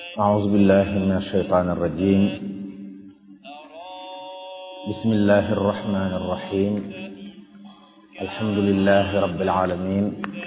أعوذ بالله من الشيطان الرجيم بسم الله الرحمن الرحيم الحمد لله رب العالمين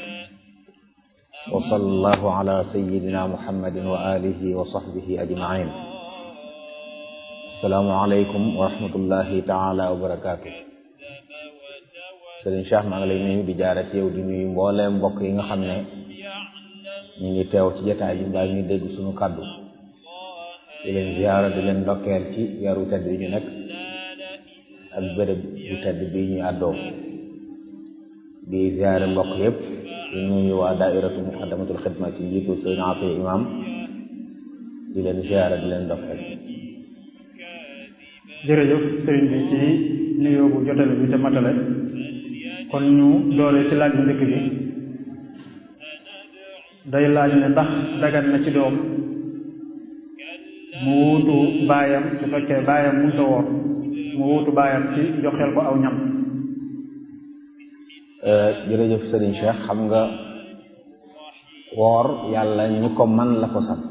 وصلى الله على سيدنا محمد وآله وصحبه أجمعين السلام عليكم ورحمة الله تعالى وبركاته Sëriñ Cheikh maa ngi lay nuyu di jaare ci yow di nuyu mbooleem mbokk yi nga xam ne ñu ngi teew ci jotaay bi mbaa ñu dégg suñu kàddu di leen ziyaara di leen ndokkeel ci weeru tedd bi ñu nekk ak bërëb bu tedd bi ñu àddoo di ziyaare mbokk yëpp di nuyu waa daairatu muqaddamatul xidma ci njiitu sëriñ Afi imam di leen ziyaara di leen ndokkeel jërëjëf sëriñ bi ci nuyoo bu jotale bi te matale kon ñu doole ci laaj bu njëkk bi day laaj ne ndax dagan na ci doom mu wuutu baayam su fekkee baayam munta woor mu wuutu baayam ci joxeel ko aw ñam jërëjëf Serigne Cheikh xam nga woor yàlla ñi ko man la ko sant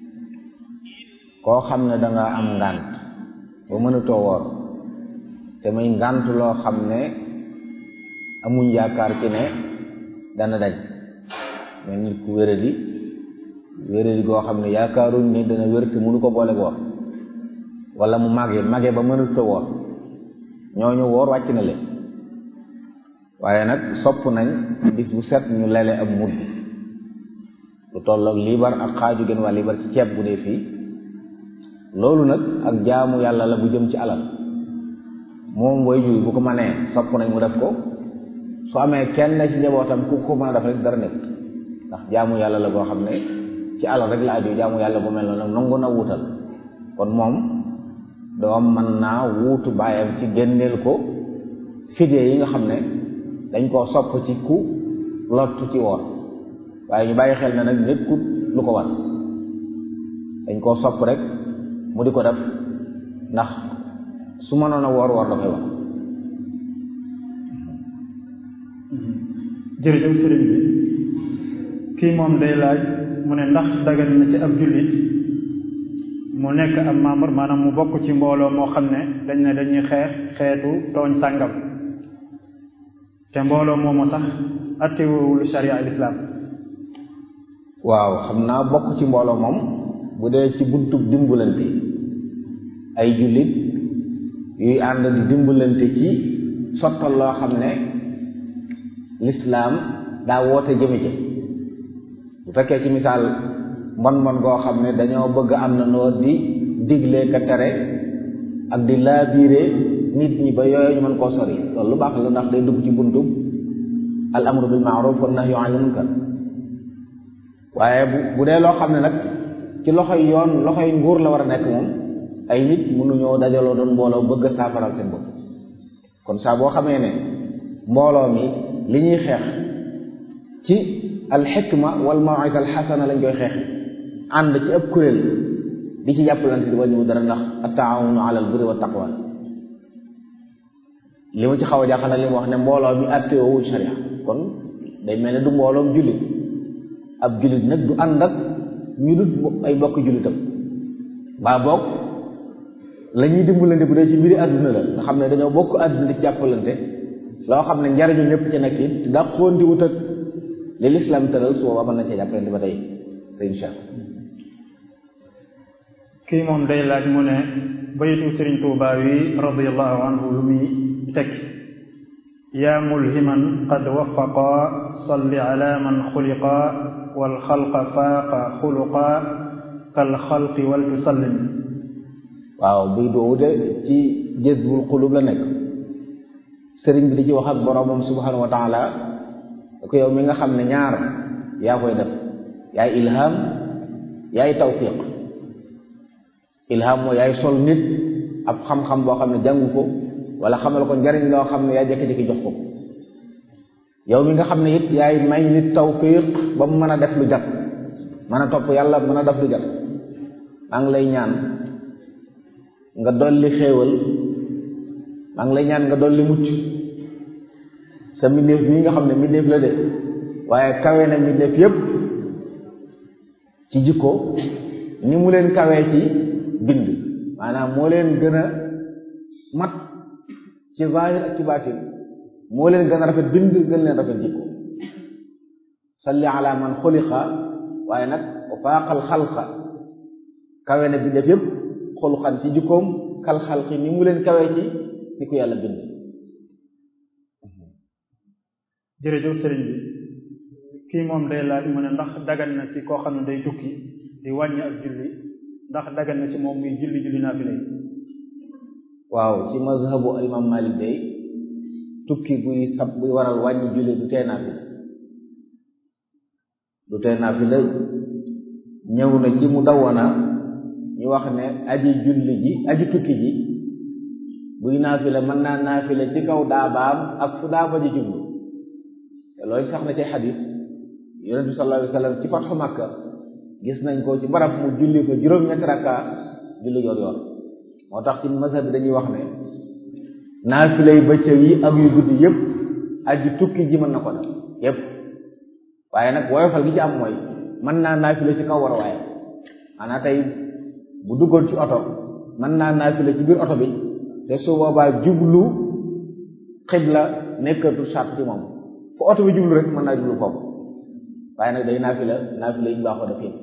koo xam ne danga am ngànt ba mënutoo woor te muy ngànt loo xam ne amuñ yaakaar ci ne dana dañ mais nit ku wéradi wéradi goo xam ne yaakaaruñ ne dana wér te mënu ko boole woor wala mu màggee màggee ba mënut a woor ñooñu woor wàcc na leen waaye nag sopp nañ bis bu set ñu lele am mudd lu tolloog liibar ak xaaju gën waa liibar ci ceeb bu dee fii loolu nag ak jaamu yàlla la bu jëm ci alal moom way juy bu ko mënee sopp nañ mu def ko su amee kenn ci njabootam ku ko mën a def rek dara nekk ndax jaamu yàlla la boo xam ne ci alal rek la aju jaamu yàlla bu mel noonu nangu na wuutal kon moom doom mën naa wuutu baayam ci génneel ko fidye yi nga xam ne dañ koo sopp ci ku lottu ci woor waaye ñu bàyyi xel ne nag nekkut lu ko war dañ koo sopp rek mu di ko def ndax su mënoon a woor woor da koy wax jërëjëf sëriñ bi kii moom day laaj mu ne ndax dagan na ci ab jullit mu nekk ab membre maanaam mu bokk ci mbooloo moo xam ne dañ ne dañuy xeex xeetu tooñ sàngam te mbooloo moomu sax attewul sharia al islam waaw xam naa bokk ci mbooloo moom bu dee ci buntub dimbalante ay jullit yuy ànd di dimbalante ci sottal loo xam ne lislaam daa woote jëme ci bu fekkee ci misaal mbon mbon goo xam ne dañoo bëgg am na noo di digle ka tere ak di laabiire nit ñi ba yooyu ñu mën koo sori loolu lu baax la ndax day dugg ci buntu al amru bil maaruf wa nahyu anil munkar waaye bu bu dee loo xam ne nag ci loxoy yoon loxoy nguur la war a nekk moom ay nit mënuñoo dajaloo doon mbooloo bëgg a saafaral seen bopp kon saa boo xamee ne mbooloo mi li ñuy xeex ci al xikma wal mawisa al xasana lañ koy xeex ànd ci ëpp kuréel di ci jàppalante di wàññiwu dara ndax attaawunu ala al birri wa taqwa li ma ci xaw a jaaxal li mu wax ne mbooloo mi àtteewul sharia kon day mel ne du mbooloom jullit ab jullit nag du ànd ak ñu dut ay bokk jullitam mbaa bokk la ñuy dimbalante bu dee ci mbiri àdduna la nga xam ne dañoo bokk àdduna di jàppalante loo xam ne njariñu ñëpp ci nekk it daa xoonti wut ak li lislaam tëral su boobaa mën nañ cee jàppalante ba tey sëriñ Cheikh kii moom day laaj mu ne baytu sëriñ Tuubaa wi radiyallahu anhu lu muy tekki yaa mulhiman qad wafaqa salli ala man xuliqa wal xalqa faaqa xuluqa kal xalqi wal tusallim waaw buy doowu de ci jazbul xulub la nekk sëriñ bi di ci wax ak boroomam subhanahu wa taala da ko yow mi nga xam ne ñaar yaa koy def yaay ilham yaay tawfiq ilham mooy yaay sol nit ab xam-xam boo xam ne jàngu ko wala xamal ko njariñ loo xam ne yaa jékki-jékki jox ko yow mi nga xam ne it yaay may nit tawfiq ba mu mën a def lu jat mën a topp yàlla mën a def lu jat maa ngi lay ñaan nga dolli xéewal maa ngi lay ñaan nga dolli mucc sa mbindeef mii nga xam ne mbindeef la de waaye kawe na mbindeef yépp ci jikko ni mu leen kawee ci bind maanaam moo leen gën a mat ci zahir ak ci baatin moo leen gën a rafet bind gën leen rafet jikko salli ala man xuliqa waaye nag wa faaqal xalqa kawe na bi def yëpp xuluqan ci jikkoom kal xalqi ni mu leen kawee ci ni ko yàlla bind jërëjëf sëriñ bi kii moom day laaj mu ne ndax dagan na ci koo xam ne day tukki di wàññi ak julli ndax dagan na ci moom muy julli julli naafila yi waaw ci mazhabu imam malik day tukki buy sab buy waral wàññi julli du tee naafila du tee naafila ñëw na ci mu dawana ñu wax ne aji julli ji aji tukki ji buy naafila mën naa naafila ci kaw daabaam ak fu daaba ji jublu te loolu sax na ci xadis yonent bi sallallahu alayhi wa sallam ci fatxu Makka gis nañ ko ci barab mu julli fa juróom-ñetti rakka julli yor yor moo tax ci mazhab bi dañuy wax ne naafila yu bëccëg yi ak yu guddi yépp aji tukki ji mën na ko def yépp waaye nag woyofal gi ci am mooy mën naa naafila ci kaw war waaye maanaam tey bu duggoon ci oto mën naa naafila ci biir oto bi te su boobaa jublu xibla nekkatul sart ci moom fu oto bi jublu rek mën naa jublu foofu waaye nag day naafila naafila yi ñu baaxoo def yépp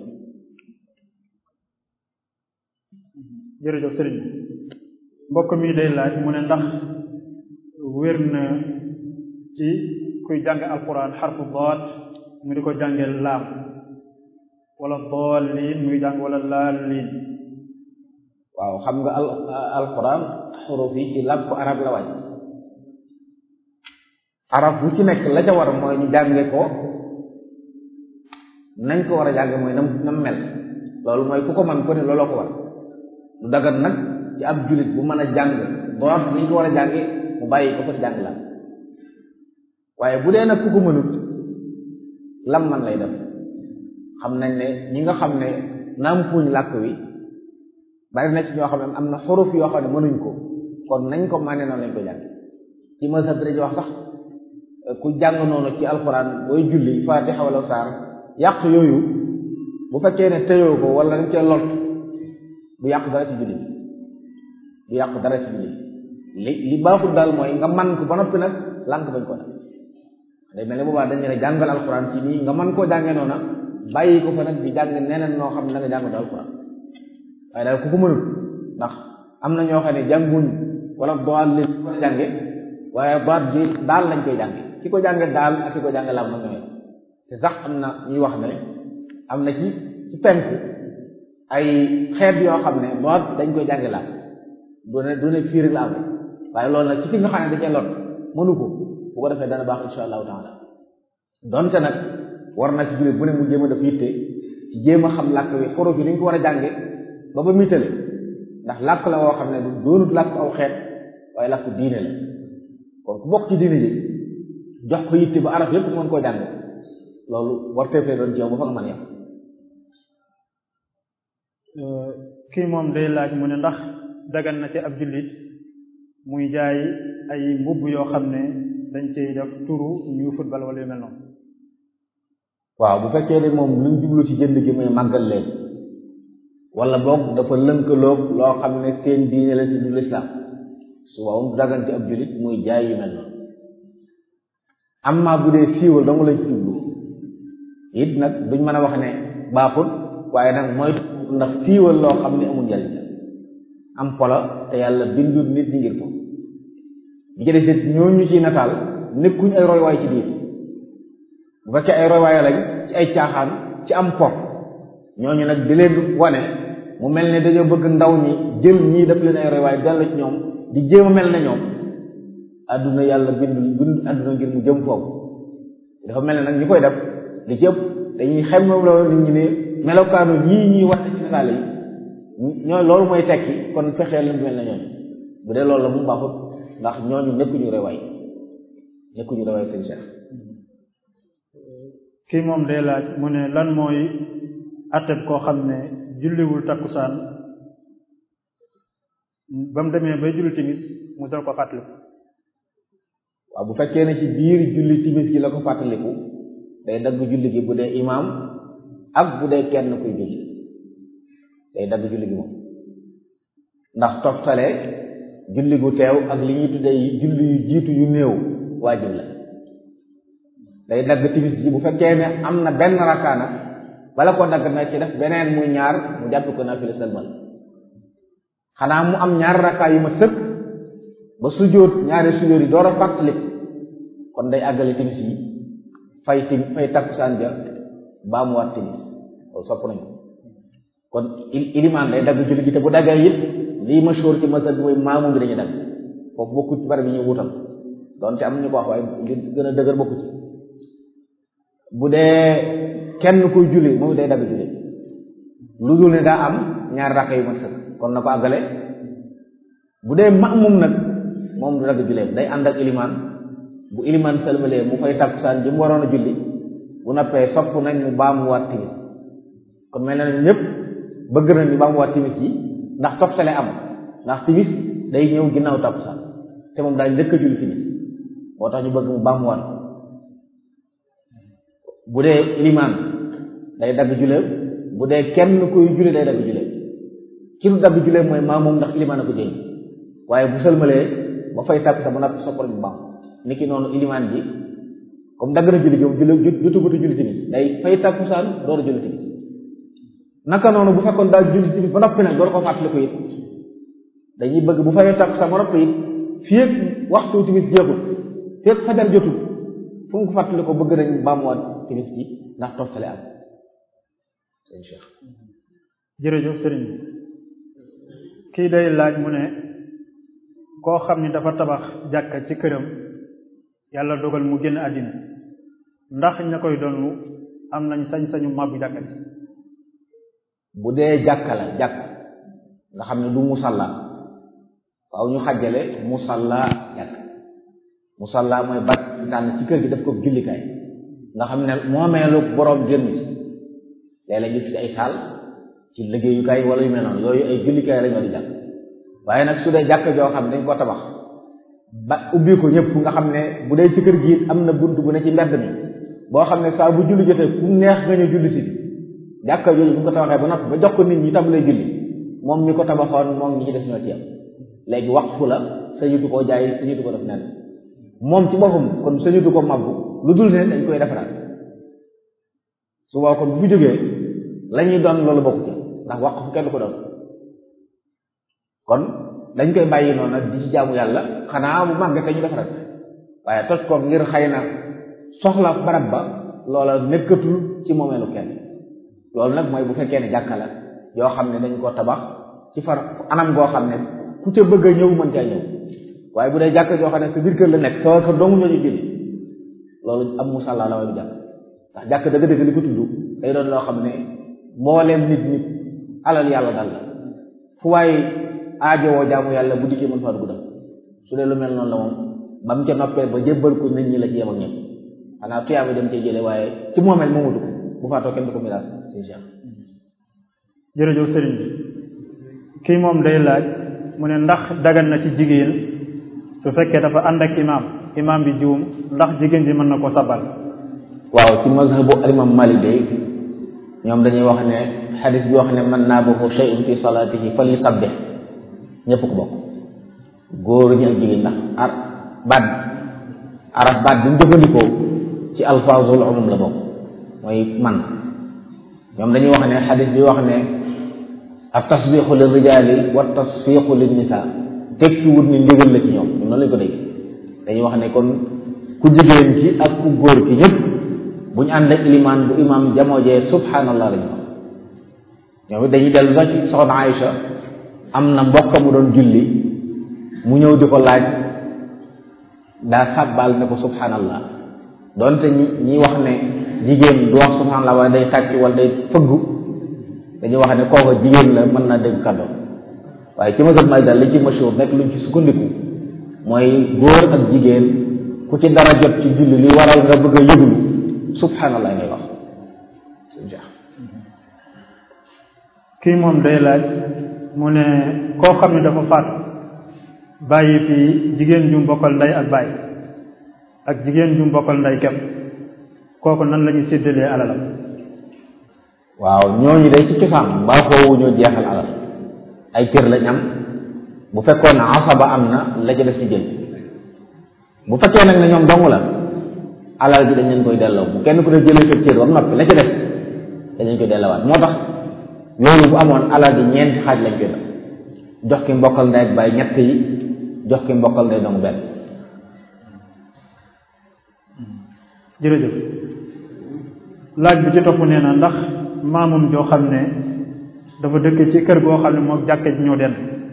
jërëjëf sëriñ mbokk mi day laaj mu ne ndax wér na ci kuy jàng alquran xarfu daat mu di ko jàngee laam wala daalliin muy jàng wala laalliin waaw xam nga al alquran xuruf yi ci làkku arab la wàcc arab bu ci nekk la ca war mooy ñu jànge ko nañ ko war a jànge mooy nam nam mel loolu mooy ku ko man ko ne looloo ko war lu dagan nag ci ab jullit bu mën a jàng doot ni ñu ko war a jànge mu bàyyi ko fa di jàng la waaye bu dee nag ku ko mënut lam man lay def xam nañ ne ñi nga xam ne nàmpuñ làkk wi bari na ci ñoo xam ne am na xuruf yoo xam ne mënuñ ko kon nañ ko mànne noonu lañ ko jàng ci mazhab dañuy wax sax ku jàng noonu ci alxuraan booy julli faatixa wala saar yàq yooyu bu fekkee ne tëyoo ko wala dañ cee lot du yàq dara ci julli du yàq dara ci julli li li baaxul daal mooy nga man ko ba noppi nag lànk bañ ko def day mel ne boobaa dañ ne jàngal alxuraan ci nii nga man koo jàngee noona bàyyi ko fa nag di jàng neneen noo xam ne da nga jàng do alxuraan waaye daal ku ko mënul ndax am na ñoo xam ne jànguñ wala doal li ko jànge waaye baat bi daal lañ koy jànge ki ko jànge daal ak ki ko jànge laam na ñooy te sax am na ñuy wax ne am na ci ci penk ay xeet yoo xam ne baat dañ koy jànge laam du ne du ne fiiri la am waaye loolu nag ci fi nga xam ne da cee lot mënu ko bu ko defee dana baax insha allahu taala donte nag war na ci jullit bu ne mu jéem a def yitte ci jéem a xam làkk wi xoro bi ni ñu ko war a jànge ba ba mitale ndax làkk la woo xam ne du doonut làkk aw xeet waaye làkk diine la kon ku bokk ci diine ji jox ko yitte ba arab yépp mën koo jàng loolu war teefee doon ci yow ba fa nga mën yam kii moom day laaj mu ne ndax dagan na ci ab jullit muy jaay ay mbubb yoo xam ne dañ cey def turu ñu football wala yu mel noonu waaw bu fekkee ne moom lu mu jublu ci jënd gi muy màggal leen wala boog dafa lënkaloog loo xam ne seen diine la ci du lislaam su waaw mu dagan ci ab jullit muy jaay yu mel noonu amma bu dee siiwal dong la ci jublu it nag duñ mën a wax ne baaxul waaye nag mooy ndax siiwal loo xam ne amul njariñ am polo te yàlla bindul nit ñi ngir ko bi ci des ñooñu ci nataal nekkuñ ay roywaay ci diine bu fekkee ay roywaay lañ ci ay caaxaan ci am po ñooñu nag di leen wane mu mel ne dañoo bëgg ndaw ñi jël ñii def leen ay roywaay dellu ci ñoom di jéem a mel ne ñoom adduna yàlla bindul bind adduna ngir mu jëm foofu dafa mel ne nag ñu koy def li ci ëpp dañuy xem moom loolu nit ñi ne melokaanu ñii ñuy wax ci nataal yi ñoo loolu mooy tekki kon fexee leen mel ne ñooñu bu dee loolu la mu baaxut ndax ñooñu nekkuñu rewaay nekkuñu rewaay seen cheikh kii moom day laaj mu ne lan mooy atteb koo xam ne julliwul takkusaan ba mu demee bay julli timis mu dal ko fàttaliku waaw bu fekkee ne ci biir julli timis gi la ko fàttaliku day dagg julli gi bu dee imaam ak bu dee kenn kuy julli day dagg julli gi moom ndax toftale julli gu teew ak li ñuy tuddee julli yu jiitu yu néew waajib la day dagg timis ji bu fekkee ne am na benn rakkaana bala ko dagg na ci def beneen muy ñaar mu jàpp ko naafila sëlmal xanaa mu am ñaar rakkaa yu ma sëkk ba sujjóot ñaari sujjóot yi door a fàttali kon day àggale timis yi fay tim fay takkusaan ja baa mu waat timis loolu sopp nañ ko kon ilimaan day dagg julli gi te bu daggee it lii mashhur ci mazhab bi mooy maamu bi dañuy dagg foofu bokku ci bari bi ñu wutal donte am ñu ko wax waaye li gën a dëgër bokku ci bu dee kenn kuy julli moom day dagg julli lu dul ne daa am ñaari rakka yu mat sëkk kon na ko àggale bu dee ma'mum nag moom du dagg julleem day ànd ak ilimaan bu ilimaan sëlmalee mu fay takkusaan ji mu waroon a julli bu noppee sopp nañ mu baamuwaat timis kon mel na ne ñëpp bëgg nañ ñu baamuwaat timis ji ndax toftale am ndax timis day ñëw ginnaaw takkusaan te moom daal njëkk a julli timis moo tax ñu bëgg mu baamuwaat bu dee ilimaan day dagg julleem bu dee kenn kuy julli day dagg julleem ki du dagg julleem mooy maa moom ndax ilimaan a ko jëñ waaye bu sëlmalee ba fay tàkk sa ba noppi soppal bu baam niki noonu ilimaan ji comme dagg na julli gi moom julli jutugutu julli timis day fay tàkkusaan door a julli timis naka noonu bu fekkoon daal julli timis ba noppi nag door ko fàttali ko it dañuy bëgg bu fayee tàkkusaan ba noppi it fii ak waxtu timis jeexul fii ak fajar jotul fu mu ko fàttali ko bëgg nañ baamuwaat timis ji ndax toftale am sëñ Cheikh jërëjëf sëriñ kii day laaj mu ne koo xam ni dafa tabax jàkka ci këram yàlla dogal mu génn àddina ndax ña koy donnu am nañ sañ-sañu màbbu jàkka ji bu dee jàkka la jàkk nga xam ne du musalla waaw ñu xàjjale musalla jàkk musalla mooy bat tànn ci kër gi daf ko jullikaay nga xam ne moomeelu boroom génn ci léeg-léeg gis ci ay saal ci liggéeyukaay wala yu mel noonu yooyu ay jullikaay lañoo di jàkk waaye nag su dee jàkk joo xam ne dañ ko tabax ba ubbi ko ñëpp nga xam ne bu dee ci kër gi it am na bunt bu ne ci mbedd mi boo xam ne saa bu julli jotee ku neex nga ñu julli si jàkka jooju bu ko tabaxee ba noppi ba jox ko nit ñi tàmbalee julli moom mi ko tabaxoon moom ñi ci des ñoo ci yam léegi waqfu la sañutu koo jaay sañutu ko def nen moom ci boppam kon sañutu ko mabbu lu dul ne dañ koy defaraat su boo kon bu fi jógee la ñuy doon loolu bokku ci ndax waqfu kenn ko doon kon dañ koy bàyyi noonu nag di ci jaamu yàlla xanaa bu màggee te ñu defaraat waaye toj ko ngir xëy na soxla barab ba loola nekkatul ci moomeelu kenn loolu nag mooy bu fekkee ne jàkka la yoo xam ne dañ ko tabax ci far anam goo xam ne ku ca bëgg a ñëw mën caa ñëw waaye bu dee jàkka yoo xam ne sa biir kër la nekk soo kër doomu ñoo ñu julli loolu am musalla la waaye du jàkk ndax jàkk dëgg-dëgg li ko tudd day doon loo xam ne mbooleem nit nit alal yàlla dal la fu waaye aajowoo jaamu yàlla bu dikkee mën faa dugg dem su dee lu mel noonu la moom ba mu ca noppee ba jébbal ko nit ñi la ci yem ak ñëpp xanaa tuyaaba dem cee jële waaye ci moomeel moomutu ko bu faatoo kenn du ko miraas sëñ Cheikh jërëjëf sëriñ bi kii moom day laaj mu ne ndax dagan na ci jigéen su fekkee dafa ànd ak imaam imaam bi juum ndax jigéen ji mën na ko sabal waaw ci mazhabu alimam Malik day ñoom dañuy wax ne xadis bi wax ne man naabahu shay'un fi salaatihi fal yusabbih ñëpp ko bokk góor ñi ak jigéen ndax ar baat araf baat bi mu jëfandikoo ci alfaazul umum la bokk mooy man ñoom dañuy wax ne xadis bi wax ne ak tasbixu lil rijaali wa tasfiqu lin nisaa tekki wut ni ndigal la ci ñoom ñoom noonu lañ ko dégg dañuy wax ne kon ku jigéen ki ak ku góor ki ñëpp bu ñu ànd ak ilimaan bu imaam jamoojee subhanallah la ñu wax ñoom it dañuy dellu sax ci soxna Aïcha am na mbokk mu doon julli mu ñëw di ko laaj daa sàbbaal ne ko subhanallah doonte ñi ñi wax ne jigéen du wax subhanallah wala day tàcc wala day fëggu dañuy wax ne kooka jigéen la mën naa dégg kàddoom waaye ci mazhab Maalik daal li ci mashhur nekk luñ ci sukkandiku mooy góor ak jigéen ku ci dara jot ci julli li waral nga bëgg a yëglu subhanallah ngay wax kii moom day laaj mu ne koo xam ne dafa faat bàyyi fi jigéen ju mbokkal ndey ak bàyyi ak jigéen ju mbokkal ndey kepp kooku nan la ñuy séddalee alalam waaw ñooñu day ci cosaan baaxoowu ñoo jeexal alal ay cër lañ am bu fekkoon asaba am na la ca des ci jël bu fekkee nag ne ñoom dong la alal ji dañ leen koy delloo bu kenn ku ne jëlee sa cër ba noppi la ca des dañ leen koy delloowaat moo tax loolu bu amoon alal ji ñeenti xaaj lañ koy def jox ki mbokkal ndey ak baay ñett yi jox ki mbokkal ndey dong benn jërëjëf laaj bi ci topp nee na ndax maamum joo xam ne dafa dëkk ci kër goo xam ne moo jàkka ji ñoo den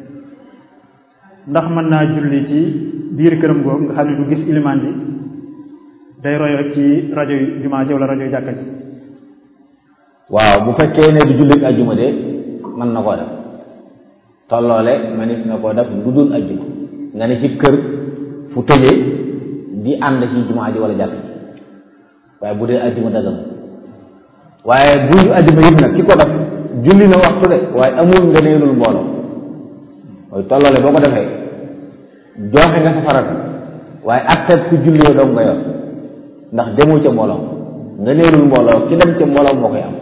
ndax mën naa julli ci biir këram googu nga xam ne du gis ilimaan ji day roy rek ci rajo yi jumaa ji wala rajo yi jàkka ji waaw bu fekkee ne du jullit ajjuma de mën na koo def tolloole manis na koo def lu dul ajjuma nga ne ci kër fu tëjee di ànd ci jumaa ji wala jàkka ji waaye bu dee ajjuma dagal waaye bu ajjuma yëpp nag ki ko def julli na waxtu de waaye amul nga neelul mbooloo mooy tolloole boo ko defee joxe nga sa farata waaye atteb ku jullee doom nga yor ndax demoo ca mbooloo nga neelul mbooloo ki dem ca mbooloo moo koy am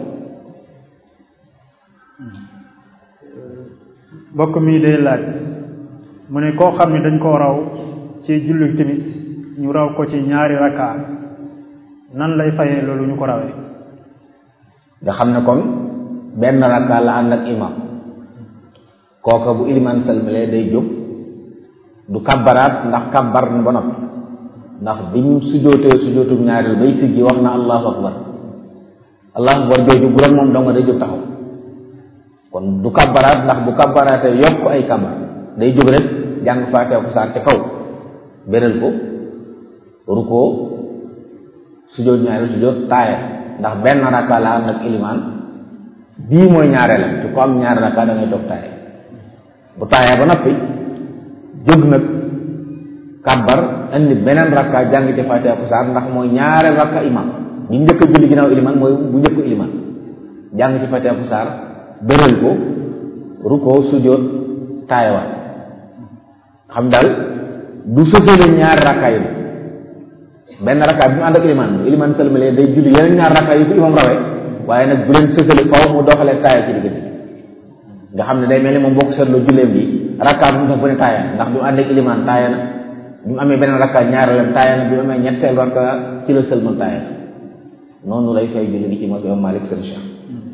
mbokk mi day laaj mu ne koo xam ne dañ koo raw ci julli timis ñu raw ko ci ñaari rakka nan lay fayee loolu ñu ko rawee nga xam ne kon benn rakka la ànd ak imam kooka bu iliman salmale day jóg du kabbaraat ndax kabbar na ba noppi ndax bi mu sujjootee sujjootu ñaareel bay siggi wax na allahu akbar allahu akbar jooju bu doon moom dong day jóg taxaw kon du kabbaraat ndax bu kabbaraatee yokk ay kabbar day jóg rek jàng faatee ko saar ca kaw beral ko rukoo sujjoot ñaareel sujjoot taaya ndax benn rakka la ànd ak iliman bii mooy ñaareelam ci ko am ñaari rakka da ngay toog taaya bu taaya ba noppi jóg nag kàbbar indi beneen rakka jàng ci fatiha ko saar ndax mooy ñaareel rakka imam ñu njëkk a julli ginnaaw iliman mooy bu njëkk iliman jàng ci fatiha ko saar bëral ko rukkoo sujjóot taayawaat xam daal du sësale ñaari rakka yi benn rakka bi mu ànd ak iliman iliman sëlmale day julli yeneen ñaari rakka yi ko imam rawee waaye nag bu leen sësale faw mu doxalee taaya ci diggante nga xam ne day mel ni moom bokk seetloo julleem bi rakka bu mu tax bu ne taaya ndax bi mu ànd ak iliman taaya na bi mu amee beneen rakka ñaareelam taaya na bi mu amee ñetteel rakka ci la sëlmal taaya na noonu lay fay julli gi ci mos imam Malik seen Cheikh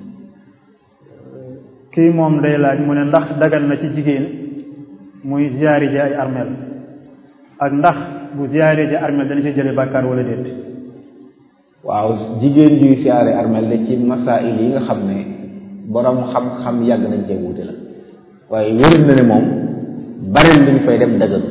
kii moom day laaj mu ne ndax dagan na ci jigéen muy ziyaari ji ay armeel ak ndax bu ziyaari ji armeel dana ci jële bàkkaar wala déet waaw jigéen juy siyaare armeel de ci masail yi nga xam ne borom xam-xam yàgg nañ cee wuute la waaye wéral na ne moom bari lu ñu fay dem dëggal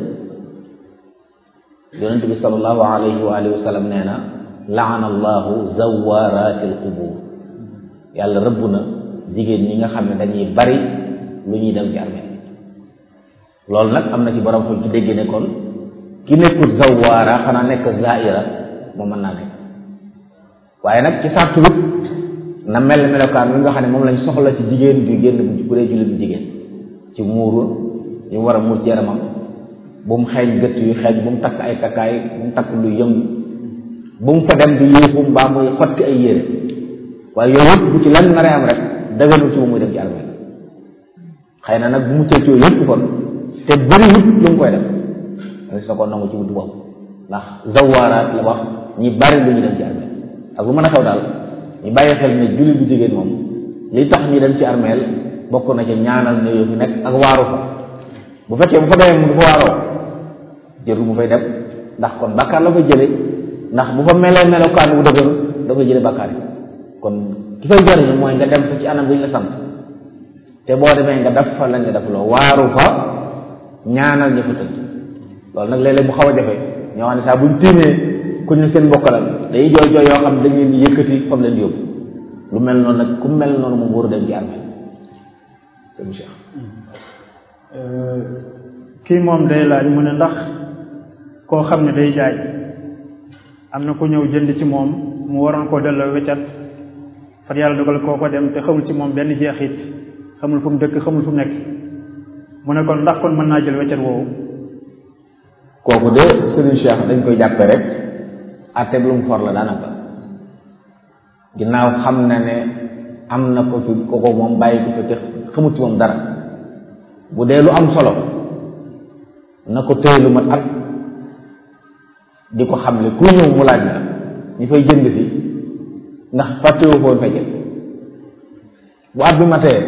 yonent bi sallallahu alayhi wa alihi wa sallam nee na laana allahu zawarati al qubur yàlla rëbb na jigéen ñi nga xam ne dañuy bari lu ñuy dem ci armeel loolu nag am na ci borom xam ci dégg ne kon ki nekkul zawara xanaa nekk zaira moom mën naa nekk waaye nag ci sartu wit na mel melokaan bi nga xam ne moom lañ soxla ci jigéen bi génn bu dee jullit bu jigéen ci muuru ñu war a muur ci yaramam bu mu xeeñ gët yu xeeñ bu mu takk ay takkaay bu mu takk lu yëngu bu mu fa dem di yéexu mbaa muy xotti ay yére waaye yooyu yëpp bu ci lan naree am rek daganul ci moom muy dem ci armeel xëy na nag bu mu cëccoo yëpp kon te bëri wut lu mu koy def da sa ko nangu ci wutu boobu ndax zawaaraat la wax ñi bari lu ñu dem ci armeel ak lu mën a xew daal ñu bàyyi xel ne jullit bu jigéen moom li tax ñu dem ci armeel bokk na ci ñaanal ne yow fi nekk ak waaru fa bu fekkee bu fa demee mu du fa waaroo jërul mu fay dem ndax kon bàkkaar la fa jële ndax bu fa melee melokaan wu dëgër dafay jële bàkkaar yi kon ki fay jariñu mooy nga dem fa ci anam bi ñu la sant te boo demee nga def fa lañ nga def loo waaru fa ñaanal ña fa tëdd loolu nag léeg-léeg mu xaw a jafe ñoo xam ne saa buñ tiimee ku ñu seen mbokkalal day jooy jooy yoo xam ne dañ leen di yëkkati fam leen di yóbbu lu mel noonu nag ku mel noonu moom waru dem ci armée sëñ Cheikh kii moom day laaj mu ne ndax koo xam ne day jaay am na ku ñëw jënd ci moom mu waroon koo delloo weccat far yàlla dogal koo ko dem te xamul ci moom benn jeexit xamul fu mu dëkk xamul fu mu nekk mu ne kon ndax kon mën naa jël weccat woowu kooku de sëriñ Cheikh dañ koy jàppe rek àtte lu mu for la daanaka ginnaaw xam na ne am na ko fi koko moom bàyyi ko fi te xamut ci moom dara bu dee lu am solo na ko téye lu mat at di ko xamle ku ñëw mu laaj la ñu fay jënd si ndax fàttewu foon fay jënd bu at bi matee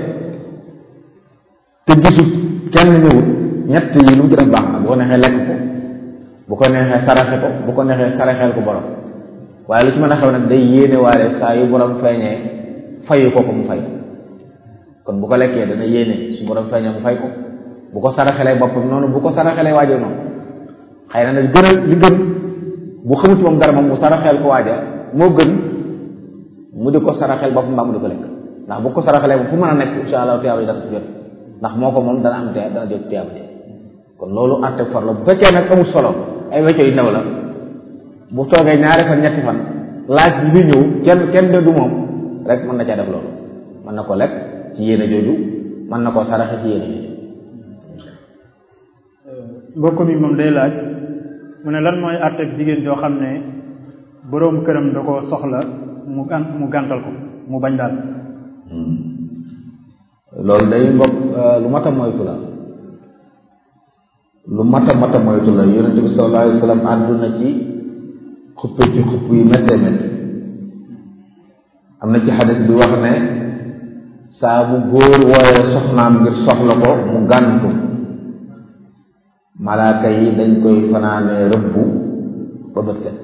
te gisut kenn ñëwut ñett yi lu mu ci def baax na bu ko neexee lekk ko bu ko neexee saraxe ko bu ko neexee saraxeel ko borom waaye lu ci mën a xew nag day yéene waale saa yu borom feeñee fayu ko ko mu fay kon bu ko lekkee dana yéene su borom feeñee mu fay ko bu ko saraxelee boppam noonu bu ko saraxelee waajo noonu xëy na nag gën a li gën bu xamut moom dara moom mu saraxeel ko waaja moo gën mu di ko saraxeel boppam mbaa mu di ko lekk ndax bu ko saraxelee moom fu mën a nekk insha allah tiyaaba yi dana jot ndax moo ko moom dana am te dana jot tiyaaba te kon loolu àtte for la bu fekkee nag amul solo ay wecco yu ndaw la bu toogee ñaari fan ñetti fan laaj bi bi ñëw kenn kenn de du moom rek mën na caa def loolu mën na ko lekk ci yéene jooju mën na koo saraxe ci yéene jooju mbokk mi moom day laaj mu ne lan mooy àtteeg jigéen joo xam ne boroom këram da koo soxla mu gan mu gàntal ko mu bañ daal loolu day mbokk lu mat a moytu la lu mat a mat a moytu la yonent bi sallallahu alayhi wa sallam àdduna ci xuppe ci xupp yu méttee métti am na ci xadis bi wax ne saa bu góor wooyee soxnaam ngir soxla ko mu gàntu malaaka yi dañ koy fanaanee rëbbu ba bët set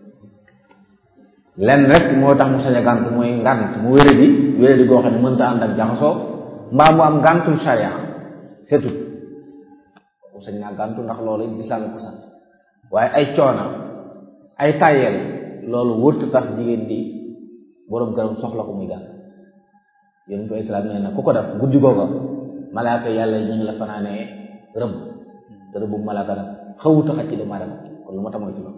lenn rek moo tax mu sañ a gàntu mooy ngànt mu wére di wére di goo xam ne mënta ànd ak jaxasoo mbaa mu am ngàntul sharia setut mu sañ naa gàntu ndax loolu lislaam ko sant waaye ay coona ay tàyyeel loolu wërtu tax jigéen di boroom këram soxla ko muy gànt yonent bi islaam nee na ku ko def guddi googa malaaka yàlla ñu ngi la fanaanee rëbb te rëbb malaaka nag xawut a xaj ci doomu aadama kon lu ma tamoy ci loolu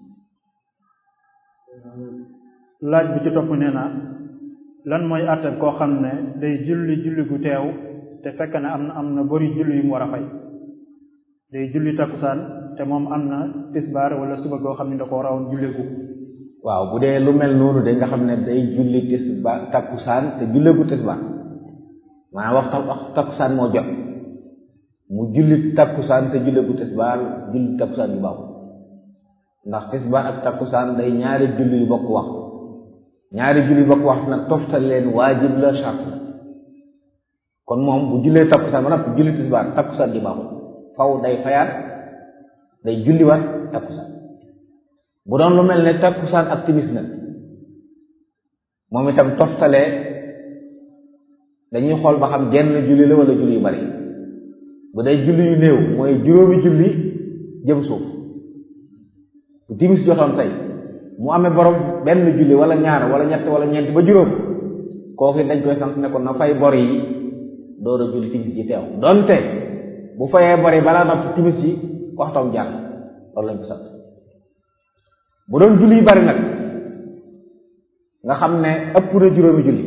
laaj bi ci topp nee na lan mooy àtte koo xam ne day julli julli gu teew te fekk na am na am na bari julli yu mu war a fay day julli takkusaan te moom am na tisbaar wala suba goo xam ne da ko rawoon julleegu waaw bu dee lu mel noonu de nga xam ne day julli tisbaar takkusaan te julleegu tisbaar maanaam waxtu waxtu takkusaan moo jot mu julli takkusaan te julleegu tisbaar julli takkusaan yu baaxul ndax tisbaar ak takkusaan day ñaari julli yu bokk wax ñaari julli yu bokk wax nag toftal leen waajib la charte la kon moom bu jullee takkusaan ba noppi julli tisbaar takkusaan di baaxul faw day fayaat day julliwaat takkusaan bu doon lu mel ne takkusaan ak timis nag moom itam toftalee dañuy xool ba xam genn julli la wala julli yu bari bu day julli yu néew mooy juróomi julli jëm suuf bu timis jotoon tey mu amee borom benn julli wala ñaar wala ñett wala ñeent ba juróom kooku dañ koy sant ne ko na fay bor yi door a julli timis ji teew donte bu fayee bor yi balaa noppi timis ji waxtoom jàll loolu lañ ko sant bu doon julli yu bari nag nga xam ne ëpp na juróomi julli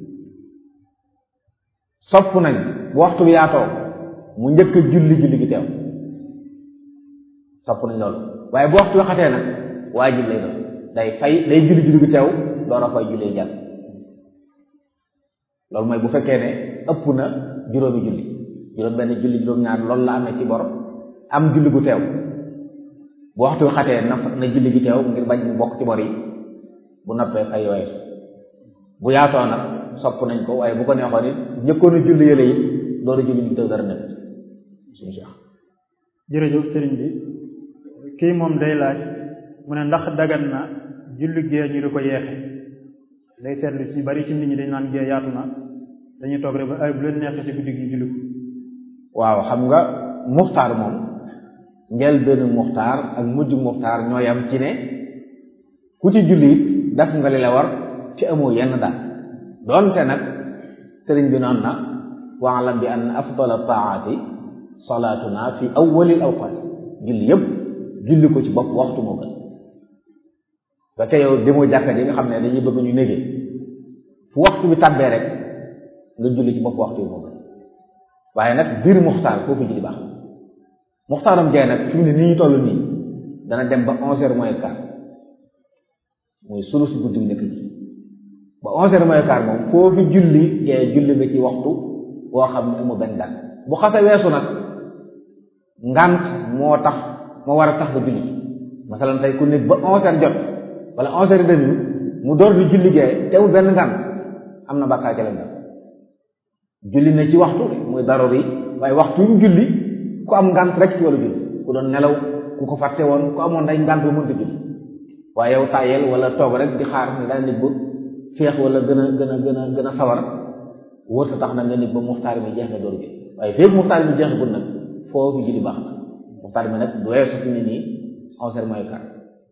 sopp nañ bu waxtu bi yaatoo mu njëkk a julli julli gi teew sopp nañ loolu waaye bu waxtu bi xatee nag waajib lay doon day fay day julli julli gi teew door a fay julli jàll loolu mooy bu fekkee ne ëpp na juróomi julli juróom benn julli juróom ñaar loolu la amee ci bor am julli gu teew bu waxtu bi xatee na na julli gi teew ngir bañ mu bokk ci bor yi bu noppee fay yooye bu yaatoo nag sopp nañ ko waaye bu ko neexoon it njëkkoon a julli yële it door a julli gi teew dara nekk suñu si jërëjëf sëriñ bi kii moom day laaj mu ne ndax dagan na julli gee ñu di ko yeexe day seetlu ci bari ci nit ñi dañ naan gee yaatu na dañuy toog rek ba ay bu leen neexee ci guddi gi ñu julli ko waaw xam nga muxtaar moom njël benn muxtaar ak mujj muxtaar ñoo yam ci ne ku ci julli it def nga li la war ci amoo yenn daal doonte nag sëriñ bi noonu na waalam bi ann afdala taati salaatuna fi awwalil awqaat julli yëpp julli ko ci bopp waxtu moo gën ba te yow demoo jàkka ji nga xam ne dañuy bëgg ñu négee fu waxtu bi tàbbee rek nga julli ci bopp waxtu bi moo gën waaye nag biir muxtaar foofu julli baax muxtaaram jaay nag fi mu ne nii ñu toll nii dana dem ba onze heures moins quart muy sulu si guddi nekk ji ba onze heures mooy quart moom foofu julli gee julli nga ci waxtu boo xam ne amul benn ngànt bu xase weesu nag ngànt moo tax moo war a tax ba julli masalan tey ku nekk ba onze heures jot wala onze heures demi mu door di julli gee teewul benn ngànt am na bàkkaar ca leen julli na ci waxtu muy daruri waaye waxtu yu julli ku am ngànt rek ci wala julli ku doon nelaw ku ko fàtte woon ku amoon day ngànt bu mënta julli waaye yow tàyyeel wala toog rek di xaar ni daa nit ba féex wala gën a gën a gën a gën a sawar wóor sa tax na nga nit ba muxtaar mi jeex nga door bi waaye féeg muxtaar mi jeex gul nag foofu julli baax na muxtaar mi nag du weesu fi ne nii onze heures mooy quart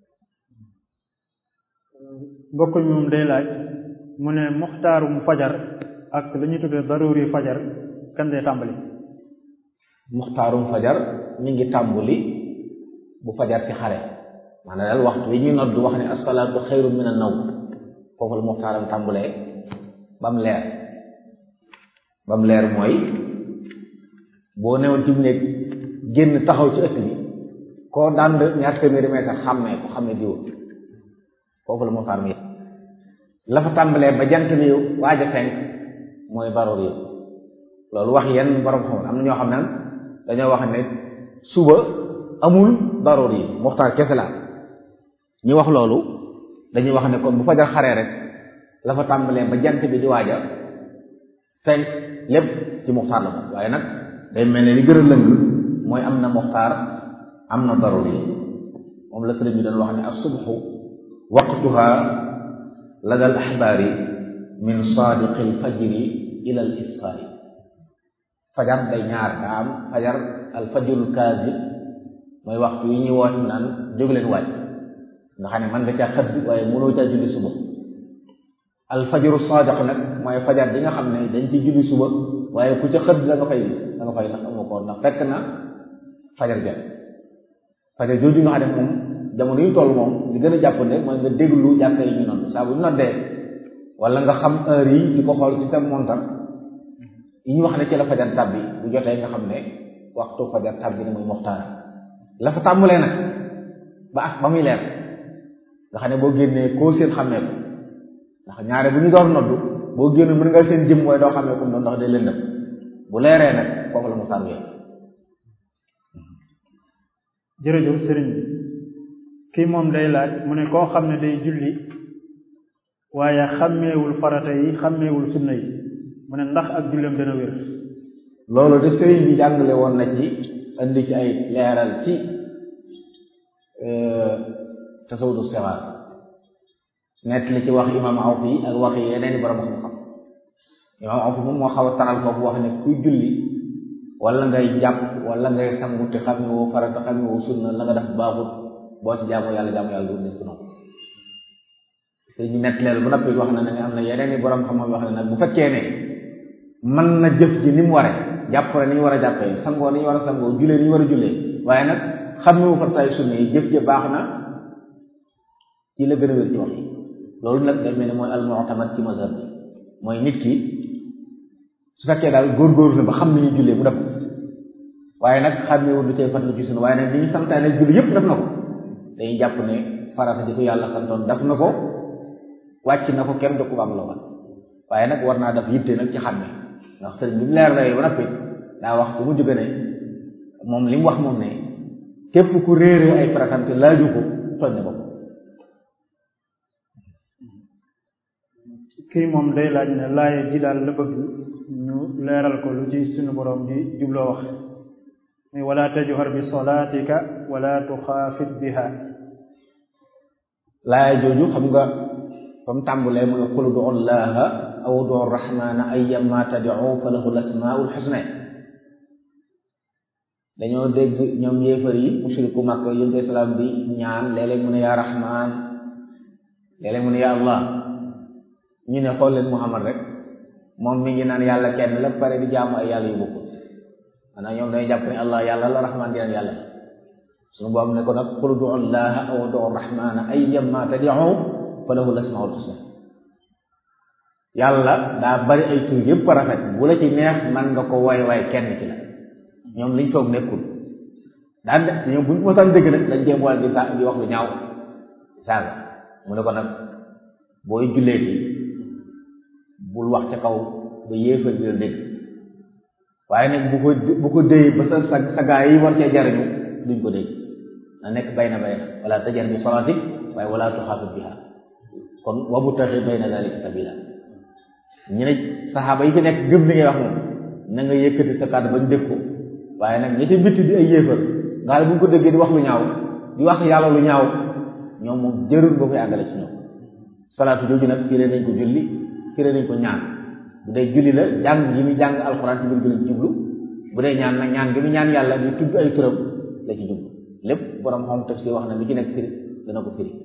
mbokk mi moom day laaj mu ne muxtaarum fajar ak la ñuy tuddee daruri fajar kan day tàmbali muxtaarum fajar mi ngi tàmbali bu fajar ci xare maanaam daal waxtu wi ñuy nodd wax ne asalaatu xayru min an naw foofu la muxtaaram tàmbulee ba mu leer ba mu leer mooy boo newoon ci néeg génn taxaw ci ëtt bi koo dànd ñaar téeméeri mètre xàmmee ko xam ne diw foofu la muxtaar mi la fa tàmbalee ba jant bi waaj a fenk mooy baroor yi loolu wax yenn borom xam am na ñoo xam ne dañoo wax ne suba amul baroor yi muxtaar kese la ñu wax loolu dañuy wax ne kon bu fajar xaree rek la fa tàmbalee ba jant bi di waaj a fenk lépp ci muxtaar la moom waaye nag day mel ne li gën a lëng mooy am na muxtaar am na baroor yi moom la sëriñ bi doon wax ne as-subhu waqtuha lada al axbaari min saadiqi al fajri ila al isfaari fajar day ñaar daa am fajar al fajrul kaazib mooy waxtu yi ñuy woote naan jóg leen waaj nga xam ne man nga caa xëdd waaye mënoo caa julli suba al fajru saadiq nag mooy fajar bi nga xam ne dañ ci julli suba waaye ku ca xëdd da nga fay gis da nga fay ndax amoo ko ndax fekk na fajar jot fajar jooju nga xam ne moom jamono yu toll moom li gën a jàppande mooy nga déglu jàkka yi ñu nodd saa bu ñu noddee wala nga xam heure yi di ko xool ci sa montar yi ñu wax ne ci la fajar tàbbi bu jotee nga xam ne waxtu fajar tàbbi ne muy muxtaar la fa tàmbalee nag ba ak ba muy leer nga xam ne boo génnee koo seen xàmmee ko ndax ñaare bu ñu door noddu boo génn mën nga seen jëm mooy doo xàmmee ko doon ndax day lëndëm bu leeree nag foofu la muxtaar bi jërëjëf sëriñ bi kii moom day laaj mu ne koo xam ne day julli waaye xàmmeewul farata yi xàmmeewul sunna yi mu ne ndax ak julleem dana wér loolu de sëriñ bi jàngale woon na ci indi ci ay leeral ci tasawudu sixaar nett li ci wax imam awf yi ak wax yi yeneen i borom xam-xam imam awf moom moo xaw a taral foofu wax ne kuy julli wala ngay jàpp wala ngay sangu te xàmmewoo farata xàmmewoo sunna la nga def baaxut boo ci jaamu yàlla jaamu yàlla du des noonu sëñ bi nett leelu bu noppi wax na ne am na yeneen i borom xam-xam wax ne nag bu fekkee ne mën na jëf ji ni mu ware jàppale ni ñu war a jàppee sangoo ni ñu war a sangoo jullee ni ñu war a jullee waaye nag xam ne wu farataay sunna yi jëf ja baax na ci la gën a wér ci wax yi loolu nag day mel ne mooy al-mu'tamad ci mazhab bi mooy nit ki su fekkee daal góorgóorlu na ba xam ni ñuy jullee mu def waaye nag xàmmeewul lu cay fat lu ci sunna waaye nag li ñu santaane julli yépp def na ko dañuy jàpp ne farata di ko yàlla santoon def na ko wàcc na ko kenn du ko am la woon waaye nag war naa def yitte nag ci xàmme ndax sëriñ bi mu leer la ba noppi daa wax ci mu jóge ne moom li mu wax moom ne képp ku réeree ay faratam te laaju ko tooñ na bopp kii moom day laaj ne laaye ji daal la bëgg ñu leeral ko lu ci suñu borom di jubloo wax muy wala tajhar bi solaatika wala tuxaafit biha laaya jooju xam nga fa mu tàmbulee mu ne qul du llaha aw du rahmana ayyama tad'u fa lahu lasmaul husna dañoo dégg ñoom yéefar yi mushriku Makka yonent bi salaam bi ñaan léeg-léeg mu ne yaa rahman léeg-léeg mu ne yaa allah ñu ne xool leen Muhammad rek moom mi ngi naan yàlla kenn la pare di jaamu ay yàlla yu bokkul maanaam ñoom dañuy jàpp ne allah yàlla la rahman di yàlla suñu boobu ne ko nag qul du llaha aw du rahmana ayyama tad'u fa lahu lasmaul husna yàlla daa bari ay tur yëpp rafet bu la ci neex man nga ko way way kenn ci la ñoom liñ foog nekkul daan de ñoom buñ mosaan dëgg nag dañ jéem wala di sa di wax lu ñaaw saaga mu ne ko nag booy jullee ci bul wax ca kaw ba yéefar bi la dégg waaye nag bu ko bu ko déy ba sa sa sa gaa yi war cee jariñu duñ ko dégg na nekk bayna bayna wala tajar bi salaatik waaye wala tuxaafit biha kon wabu taxi bayna dalika sabila ñu ne saxaaba yi fi nekk gëm li ngay wax moom na nga yëkkati sa kàddu bañ dégg ko waaye nag ñi ci bitti di ay yéefar nga xam ne bu ñu ko déggee di wax lu ñaaw di wax yàlla lu ñaaw ñoom moom jërul boo koy àggale ci ñoom salaatu jooju nag firee nañ ko julli firee nañ ko ñaan bu dee julli la jàng yi muy jàng alxuraan ci biir julli ci jublu bu dee ñaan nag ñaan gi mu ñaan yàlla di tudd ay turam la ci jublu lépp borom xam tafsir wax na lu ci nekk firi dana ko firi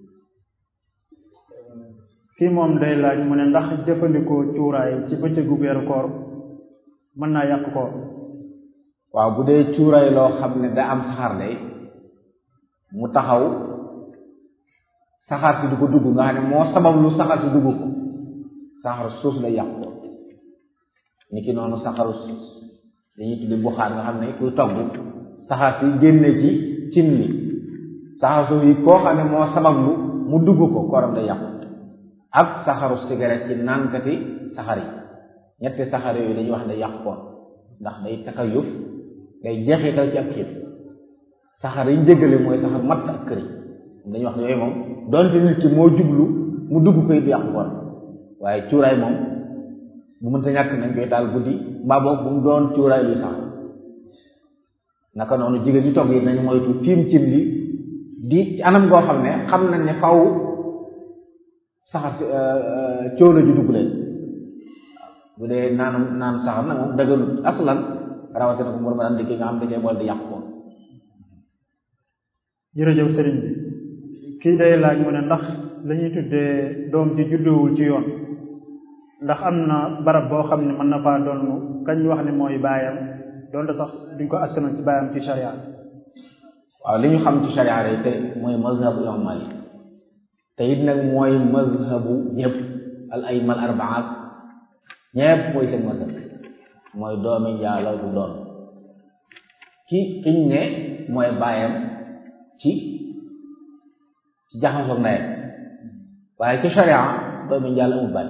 kii moom day laaj mu ne ndax jëfandikoo cuuraay ci bëccëgu weeru koor mën naa yàq koor waaw bu dee cuuraay loo xam ne da am saxaar day mu taxaw saxaar si du ko dugg nga xam ne moo sabab lu saxaar si dugg ko saxaru suus lay yàq ko ni ki noonu saxaru dañuy tuddi buxaar nga xam ne kuy togg saxaar si génne ci cin li saxaar suuf yi koo xam ne moo sabab lu mu dugg ko kooram day yàqu ak saxaru cigarette ci naankati saxar yi ñetti saxar yooyu dañuy wax ne yàq koor ndax day takayuf day jeexital ci ak xiif saxar yi njëggale mooy saxar matt ak këri dañuy wax ne yooyu moom donte nit ki moo jublu mu dugg koy du yàq koor waaye cuuraay moom bu mënta ñàkk nañ koy taal guddi mbaa boog bu mu doon cuuraay luy sax naka noonu jigéen ñi togg yi nañ moytu tiim cin li di ci anam goo xam ne xam nañ ne faw saxar si cóola ju dugg leen bu dee naanam naan saxar nag moom dëgganut aslan rawatina ko mor daan dikki nga xam da cee boole di yàq ko jërëjëf sëriñ bi kii day laaj mu ne ndax la ñuy tuddee doom ci juddoowul ci yoon ndax am na barab boo xam ne mën na faa doon kañ wax ne mooy baayam doonte sax duñ ko askanoon ci baayam ci sharia waaw li ñu xam ci sharia rek te mooy mazhabu imam Malik te it nag mooy mazhabu ñëpp al ayma al arbaat ñëpp mooy seen mazhab mooy doomi njaaloo du doon ki kiñ ne mooy baayam ci ci jaxasoo ndeyam waaye ci sharia doomi njaal amul baay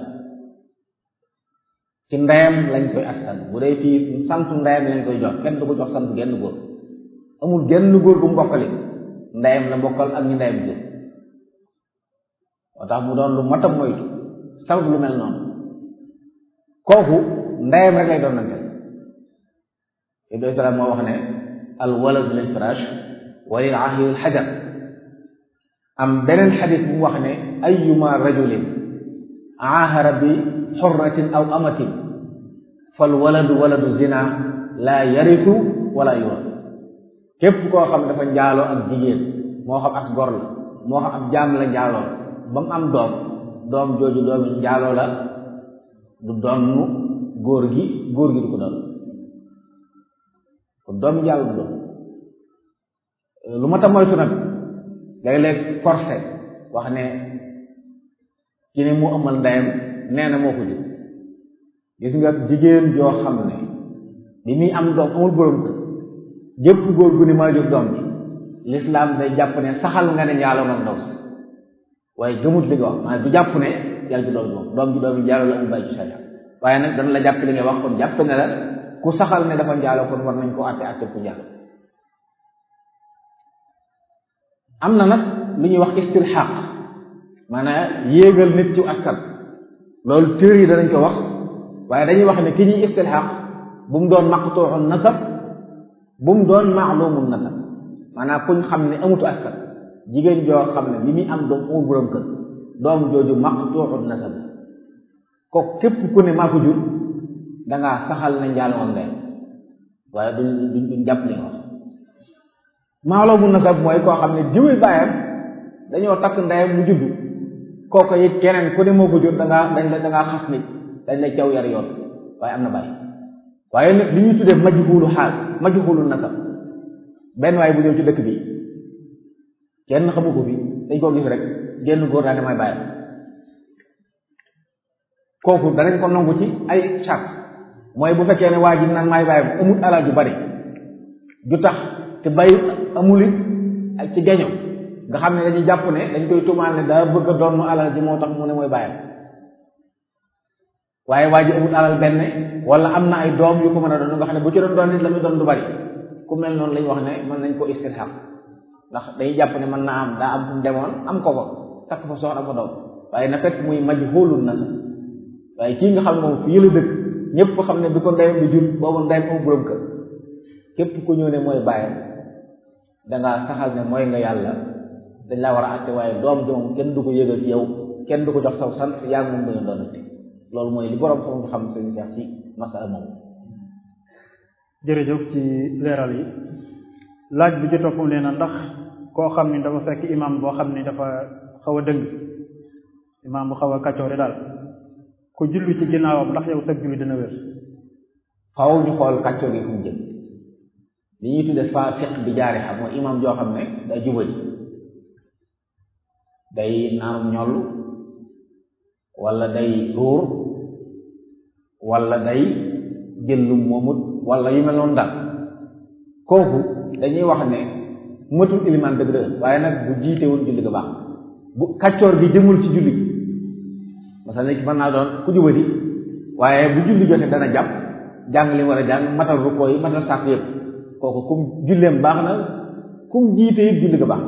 ci ndeyam lañ koy askan bu dee fii santu ndeyam lañ koy jox kenn du ko jox sant genn góor amul genn góor bu mu bokkali ndeyam la bokkal ak ñu ndeyam jur moo tax mu doon lu matam moytu sabab lu mel noonu kooku ndeyam rek lay doon nante ibnu salaam moo wax ne al walad lil firash wa lil ahir al hajar am beneen xadis bu wax ne ayuma rajulin aahara bi xurratin aw amatin fal waladu waladu zina laa yaritu wala yurat képp koo xam dafa njaaloo ak jigéen moo xam as gor la moo xam ab jaam la njaaloo ba mu am doom doom jooju doomi njaaloo la du donnu góor gi góor gi du ko doon kon doom njaaloo du doon lu ma ta moytu nag léeg-léeg forcé wax ne ki ne mu amal ndeyam nee na moo ko jur gis nga jigéen joo xam ne bi muy am doom amul borom kër jëpp góor gu ni maa jur doom bi lislaam day jàpp ne saxal nga ne njaaloo nag ndaw si waaye gëmut li nga wax maanaam du jàpp ne yaa jur doom moom doom ji doom yi njaaloo la amul bàyyi ci sharia waaye nag dana la jàpp li ngay wax kon jàpp ne la ku saxal ne dafa njaaloo kon war nañ ko àtte àtte ku njaaloo am na nag lu ñuy wax istilxaq maanaam yéegal nit ci askan loolu téer yi danañ ko wax waaye dañuy wax ne ki ñuy istilxaq bu mu doon maqtuuxu nasab bu mu doon maalumu nasab maanaam kuñ xam ne amutu askan jigéen joo xam ne bi muy am doom amul borom kër doom jooju maqtuuxu nasab ko képp ku ne maa ko jur dangaa saxal ne njaaloo ndeyam waaye duñ duñ duñ jàpp li nga wax maalumu nasab mooy koo xam ne jiwuy bàyyam dañoo takk ndeyam mu juddu kooku it keneen ku ne moo ko jur da ngaa dañ la da ngaa xas nit dañ la caw yar yoon waaye am na bàyyi waaye nag li ñuy tuddee majhulu xaal majhulu nasab benn waaye bu ñëw ci dëkk bi kenn xamu ko fi dañ koo gis rek génn góor naa ne may bàyyi kooku danañ ko nangu ci ay charte mooy bu fekkee ne waa ji naan may bàyyi amut alal ju bari ju tax te bay amul it ci geño nga xam ne dañuy jàpp ne dañ koy tumaal ne daa bëgg a doon alal ji moo tax mu ne mooy bàyyam waaye waa ji amul alal benn wala am na ay doom yu ko mën a doon nga xam ne bu ci doon doon nit la muy doon du bari ku mel noonu lañ wax ne mën nañ ko istirhaq ndax dañuy jàpp ne mën naa am daa am fu mu demoon am ko fa takk fa soxna fa doom waaye na fekk muy majhulun na sax waaye kii nga xam ne moom fii la dëkk ñëpp ko xam ne bi ko ndeyam bi jur boobu ndeyam amul borom kër képp ku ñëw ne mooy bàyyam dangaa saxal ne mooy nga yàlla dañ laa war a àtte waaye doom ji moom kenn du ko yëgal ci yow kenn du ko jox saw sant yaa ngi moom da nga doonante loolu mooy li borom xam nga xam sëñ Cheikh ci masala moom jërëjëf ci leeral yi laaj bi ci topp nee na ndax koo xam ni dafa fekk imam boo xam ni dafa xaw a dëng imam bu xaw a kaccoore daal ku julli ci ginnaawam ndax yow sag julli dina wér faaw ñu xool kàccoo gi fu mu jëm li ñuy tudde faasiq bi jaari xam mooy imam joo xam ne day jubali day naanum ñoll wala day ruur wala day jël lu moomut wala yu mel noonu daal kooku dañuy wax ne matul ilimaan dëgg dëgg waaye nag bu jiitewul julli ga baax bu kàccoor bi jëmul ci julli gi masala ki mën naa doon ku jubali waaye bu julli jotee dana jàpp jàng li war a jàng matal rukkoo yi matal sàkk yëpp kooku kum julleem baax na kum jiite it julli ga baax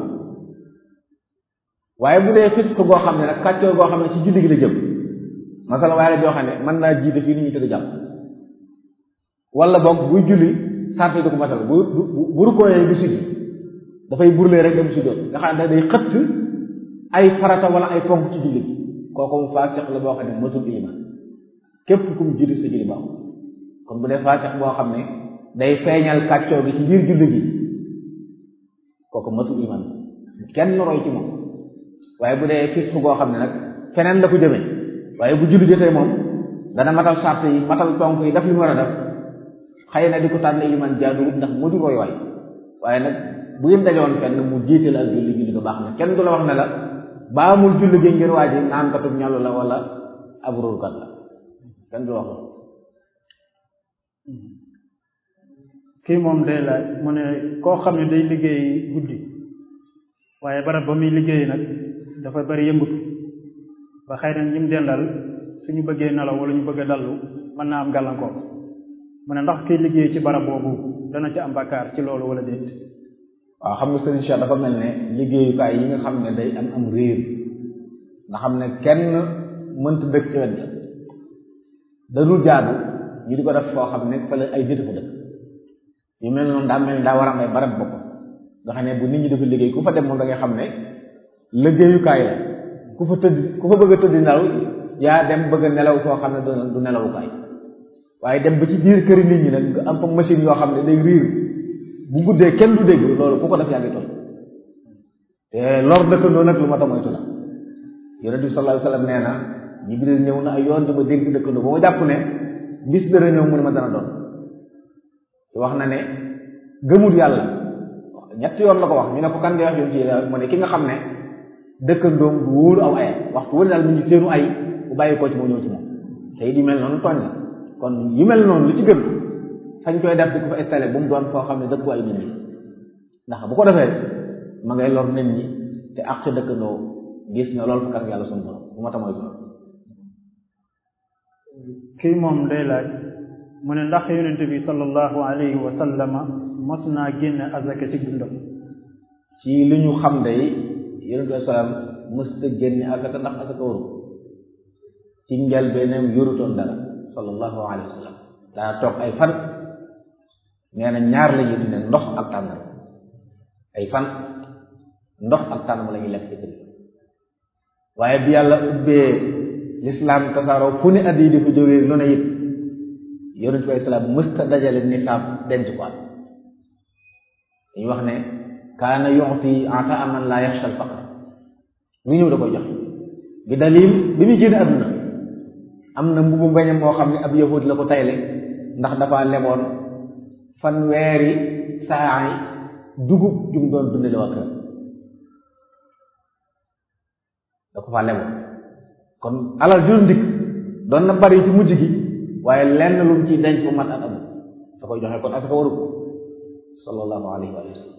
waaye bu dee fisq goo xam ne nag kàccoor goo xam ne ci julli gi la jëm masala waaye la joo xam ne mën naa jiite fii ni ñu tëdd jàpp wala boog buy julli sart yi du ko matal bu bu bu rukkooyee du siggi dafay burlee rek dem si doon nga xam ne day xëtt ay farata wala ay ponk ci julli gi kooku mu faasiq la boo xam ne matul iman képp ku mu julli sa julli baaxul kon bu dee faasiq boo xam ne day feeñal kàccoo gi ci biir julli gi kooku matul iman kenn roy ci moom waaye bu dee fisq goo xam ne nag feneen la ko jëmee waaye bu julli jotee moom dana matal sart yi matal ponk yi daf li mu war a def xëy na di ko tànn iliman jaaduwut ndax mu di roy waay waaye nag bu ngeen dajoon fenn mu jiite la ak julli julli ko baax na kenn du la wax ne la baamul julli gi ngir waa ji naan katub ñàll la wala ab ruurkat la kenn du la wax kii moom day laaj mu ne koo xam ne day liggéey guddi waaye barab ba muy liggéey nag dafa bari yëngutu ba xëy na ñim dendal suñu bëggee nelaw wala ñu bëgg a dallu mën naa am gàllankoor mu ne ndax kiy liggéey ci barab boobu dana ci am bakkaar ci loolu wala déet waaw xam nga sëriñ Cheikh dafa mel ne liggéeyukaay yi nga xam ne day am am réer nga xam ne kenn mënta dëkk ci wet ga dadul jaadu ñu di ko def foo xam ne fële ay nit fa dëkk yu mel noonu daa mel ne daa war a am ay barab bopp nga xam ne bu nit ñi dafa liggéey ku fa dem moom da nga xam ne liggéeyukaay la ku fa tëdd ku fa bëgg a tëdd nelaw yaa dem bëgg a nelaw foo xam ne du nelawukaay waaye dem ba ci biir këri nit ñi nag nga am fa machine yoo xam ne day riir bu guddee kenn du dégg loolu ku ko def yaa ngi toll te lor dëkkandoo nag lu ma ta moytu la yonent bi sallallahu alayhi wasallam nee na Jibril ñëw na ay yoon di ma dénk dëkkandoo ba ma jàpp ne bis dana ñëw mu ne ma dana doon te wax na ne gëmul yàlla ñetti yoon la ko wax ñu ne ko kan di wax yoon ci mu ne ki nga xam ne dëkkandoom du wóolu aw ayam waxtu wëri daal mu ngi seenu ay bu bàyyi koo ci moo ñëw ci moom te it yu mel noonu tooñ la kon yu mel noonu lu ci gën fañ koy def di ko fa installé bu mu doon foo xam ne dëkku ay nit ñi ndax bu ko defee ma ngay lor nit ñi te ak ca dëkkandoo gis na loolu fa kanam yàlla sunu borom bu ma tamoy tudd kii moom day laaj mu ne ndax yonente bi sallallahu alayhi wa sallama mos naa génne azaka ci dundam ci li ñu xam day yonente bi salaam mësta génne azaka ndax azaka waru ci njëlbeenam yorutoon dara sallallahu alayhi wa sallam daa toog ay fan nee na ñaar la ñuy dundee ndox ak tànn ay fan ndox ak tànn la ñuy lekk ci kër waaye bi yàlla ubbee lislaam tasaaroo fu ne at yi di fa jógee lu ne it yonent bi islaam mësta dajale nisaab denc ko at dañuy wax ne kaana yu'ti ataa man laa yaxsha al faqr lu ñëw da koy jox bi dalil bi muy génn àdduna am na mbubu mbañam moo xam ne ab yahud la ko tayle ndax dafa leboon fanweeri saa yi dugub jum doon dundale waa kër da ko faa leboon kon alal juróom dikk doon na bari ci mujj gi waaye lenn lu mu ciy denc bu mat at amul da koy joxe kon asaka waru ko sallallahu alayhi wa sallam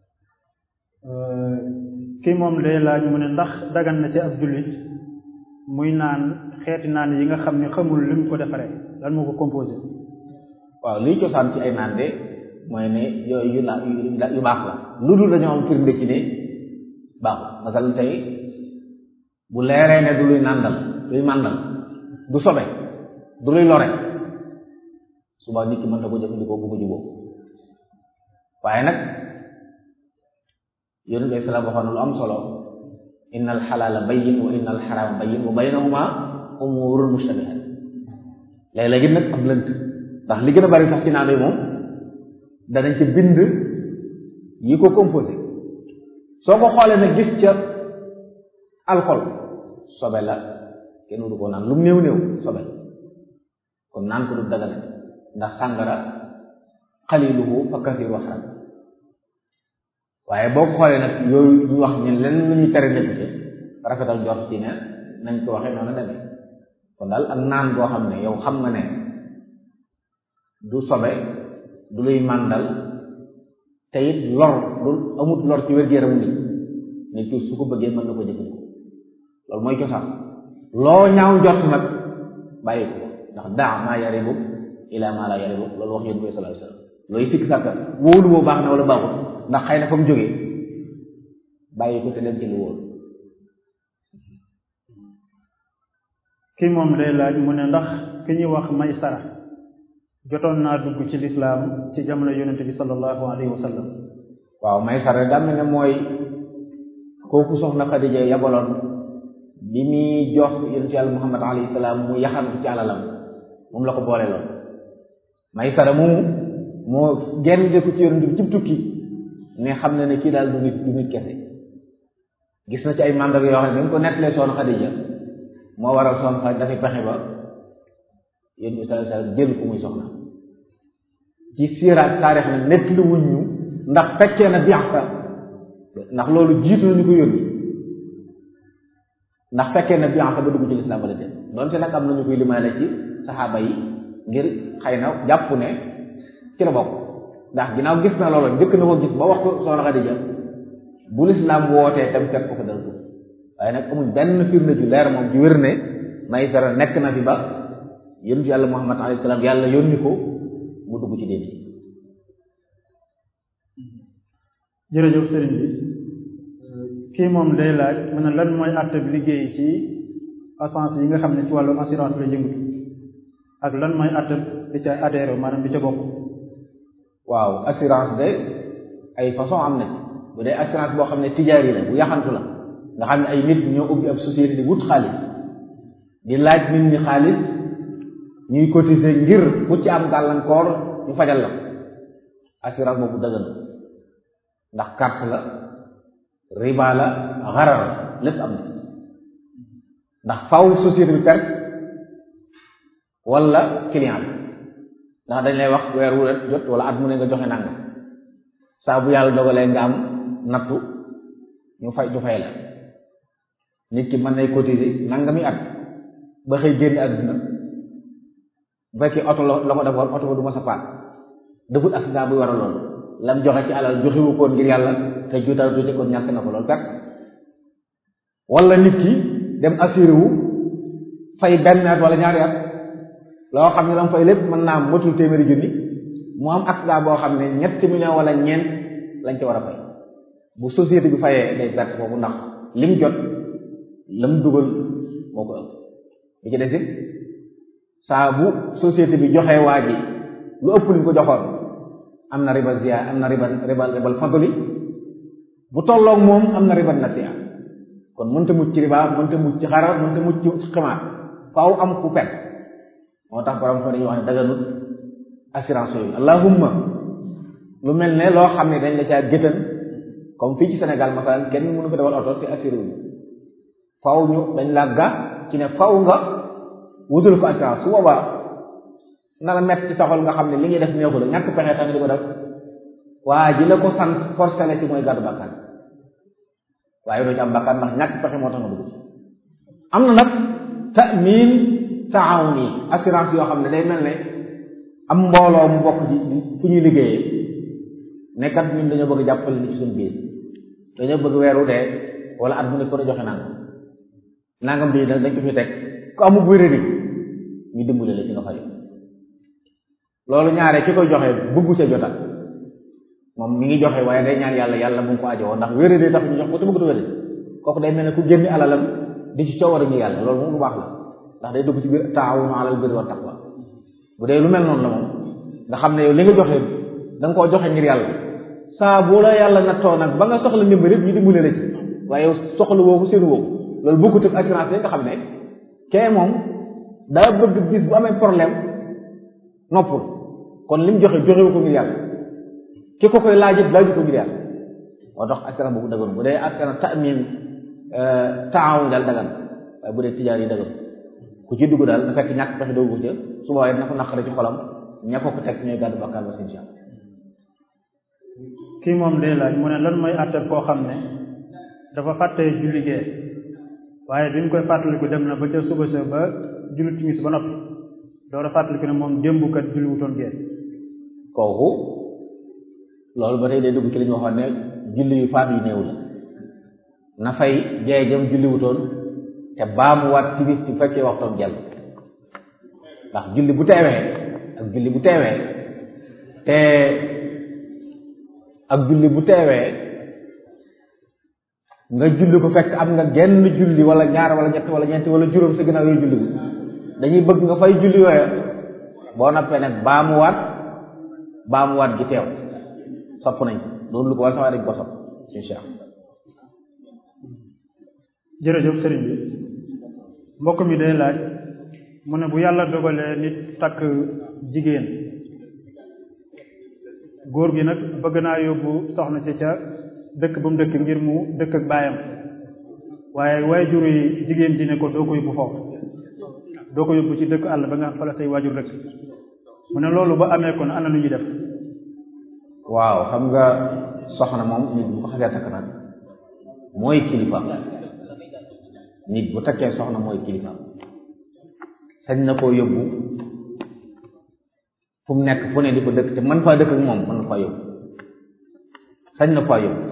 kii moom day laaj mu ne ndax dagan na ci ab jullit muy naan xeeti naan yi nga xam ne xamul li mu ko defaree lan moo ko composé waaw liy cosaan ci ay naan de mooy ne yooyu yu la yu baax la lu dul dañoo am firnde ci ne baaxul masal tey bu leeree ne du luy nàndal luy màndal du sobe du luy lore suba nit ki mën na ko jëfandikoo bu ko juboo waaye nag yonent bi salaam waxoon na lu am solo inna alxalaala bayyin wa inna alxaraama bayyin wa baynahuma umurun mushtabihat léeg-léegi nag am lënt ndax li gën a bari sax ci naan yi moom danañ ci bind yi ko composé soo ko xoolee nag gis ca alcool sobe la kenn du ko naan lu mu néew néew sobe la kon naan ko du daganate ndax sàngara xaliluhu fa kasiru xaram waaye boo ko xoolee nag yooyu ñu wax ne lenn lu ñuy tere nekk ci rafetal jot ci ne nañ ko waxee noonu demee kon daal ak naan boo xam ne yow xam nga ne du sobe du luy màndal te it lor du amut lor ci wér-gu-yaramu nit nit ki su ko bëggee mën na ko jëfandikoo loolu mooy cosaan loo ñaaw jot nag bàyyi ko ndax daa maa yaribu ila maa la yaribu loolu wax yonent bi sallallahu alayhi wasallam looy sikk sàkka wóolu woo baax na wala baaxul ndax xëy na fa mu jógee bàyyi ko te dem ci lu wóolu kii moom day laaj mu ne ndax ki ñuy wax may sara jotoon naa dugg ci lislaam ci jamono yonente bi sallallahu alayhi wa sallam waaw may sara daa mel ne mooy kooku soxna Xadija yabaloon bi muy jox yonente yàlla Muhammad alayhi salaam mu yaxantu ci alalam moom la ko boole loon may sara moomu moo genn de ko ci yonente bi cib tukki ne xam na ne kii daal du nit du nit kese gis na ci ay màndarga yoo xam ne bi mu ko nettalee soxna Xadija moo waral soxna Xadija dafay pexe ba yéen bi sallallahu alayhi wasallam jël ko muy soxna ci siiraat taarix na nett lu wuñ ñu ndax fekkee na bi'sa ndax loolu jiitu na ñu ko yónni ndax fekkee na bi'sa ba dugg ci lislaam wala déet donte nag am na ñu koy limaale ci saxaaba yi ngir xëy na jàpp ne ci la bokk ndax ginnaaw gis na loolu njëkk na ko gis ba wax ko soxna Xadija bu lislaam wootee tam fekk ko fa dal ko waaye nag amul benn firnde ju leer moom ju wér ne may dara nekk na fi ba yonent yàlla Muhammad alayhi salaam yàlla yónni ko mu dugg ci déet jërëjëf sëriñ bi kii moom day laaj mu ne lan mooy àtte bi liggéey ci assurance yi nga xam ne ci wàllu assurance la yëngatu ak lan mooy àtte di ca adhéré maanaam di ca bokk waaw assurance de ay façon am na bu dee assurance boo xam ne tijaari la bu yaxantu la nga xam ne ay nit ñoo ubbi ab société di wut xaalis di laaj nit ñi xaalis ñuy cotiser ngir ku ci am gàllankoor ñu fajal la assurance boobu dëgg ndax carte la riba la xarar lépp am na ndax faw société bi perte wala client bi ndax dañ lay wax weer wu jot wala at mu ne nga joxe nangam saa bu yàlla dogalee nga am nattu ñu fay ñu fay la nit ki mën nay cotiser nangami at ba xëy génn àdduna bu fekkee oto la la ko defoon oto ba du ma sa paat defut accident buy war a loolu lam joxe ci alal joxewu koon ngir yàlla te juutal tuuti kon ñàkk na ko loolu kat wala nit ki dem assuré wu fay benn at wala ñaari at loo xam ne la mu fay lépp mën naa motul téeméeri junni mu am accident boo xam ne ñetti million wala ñeent lañ ci war a fay bu société bi fayee day perte foofu ndax lim jot lam dugal moo ko ëpp bi ci des it saa bu société bi joxee waa ji lu ëpp li ko joxoon am na riba ziya am na riba riba ribal fadli bu tolloog moom am na riba nasiya kon mënta mucc ci riba mënta mucc ci xarar mënta mucc ci ximaar faaw am ku pet moo tax borom fa dañuy wax ne daganut assurance yooyu allahumma lu mel ne loo xam ne dañ la caa géttan comme fii ci Sénégal masalan kenn mënu ko dawal oto te assuré wu faaw ñu dañ la ga ci ne faaw nga wutul ko assurance su boobaa na la mett ci saxol nga xam ne li ngay def neexu la ñàkk pexe tax di ko def waa ji la ko sant forcé la ci mooy gàddu bakkan waaye doo ci am bakkan ndax ñàkk pexe moo tax nga dugg ci am na nag ta'min taawuni assurance yoo xam ne day mel ne am mbooloo mu bokk ci fu ñuy liggéeyee nekkat ñun dañoo bëgg jàppale ni ci suñu biir dañoo bëgg weeru dee wala at mu ne ko ne joxe naan nangam bii nag dañ ko fi teg ku amul wéradi ñu dimbale la ci nga fay loolu ñaare ki koy joxe bëggu ca jota moom mi ngi joxe waaye day ñaan yàlla yàlla bu mu ko ajowoo ndax wéradi tax ñu jox ko te bëgg wéradi kooku day mel ne ku génni alalam di ci coowar ñu yàlla loolu moom lu baax la ndax day dugg ci biir taawunu alal birri wa taqwa bu dee lu mel noonu la moom nga xam ne yow li nga joxe da nga koo joxe ngir yàlla saa boo la yàlla nattoo nag ba nga soxla ndimbal ñu dimbale la ci waaye yow soxla woowu seen woowu loolu bokkut ak assurance nga xam ne kee moom daa bëgg bis bu amee problème noppul kon li mu joxe joxewu ko ngir yàlla ki ko koy laaj it laaju ko ngir yàlla moo tax assurance boobu dagan bu dee assurance tamin taawun daal dagan waaye bu dee tijaar yi dagan ku ci dugg daal na fekk ñàkk pexe doogu ca su boobaa na ko naqare ci xolam ña ko ko teg ñooy gàddu bakkaar ba insha Allah kii moom day laaj mu ne lan mooy àtte koo xam ne dafa fàtte julli gee waaye bi mu koy fàttaliku dem na ba ca suba sa ba julli timis ba noppi door a fàttaliku ne moom démb kat julli wutoon gee kooku loolu ba tey day dugg ci li ñu waxoon ne julli yu faat yu néew la na fay jee jëm julli wutoon te baamuwaat timis ci fekkee waxtoom jàll ndax julli bu teewee ak julli bu teewee te ak julli bu teewee nga julli ko fekk am nga genn julli wala ñaar wala ñett wala ñeenti wala juróom sa ginnaaw yooyu julli bu dañuy bëgg nga fay julli yooya boo noppee nag baamuwaat baamuwaat gi teew sopp nañ ko loolu lu ko wala sama dañ ko sopp insha Allah jërëjëf sëriñ bi mbokk mi day laaj mu ne bu yàlla dogalee nit takk jigéen góor gi nag bëgg naa yóbbu soxna si ca dëkk ba mu dëkk ngir mu dëkk ak baayam waaye waajur yi jigéen ji ne ko doo ko yóbbu foofu doo ko yóbbu ci dëkk àll ba nga xam fa la say waajur dëkk mu ne loolu ba amee kon ana nu ñuy def waaw xam nga soxna moom nit bu ko xasee takk nag mooy kilifa nit bu takkee soxna mooy kilifa sañ na koo yóbbu fu mu nekk fu ne di ko dëkk te mën faa dëkk ak moom mën na faa yóbbu sañ na faa yóbbu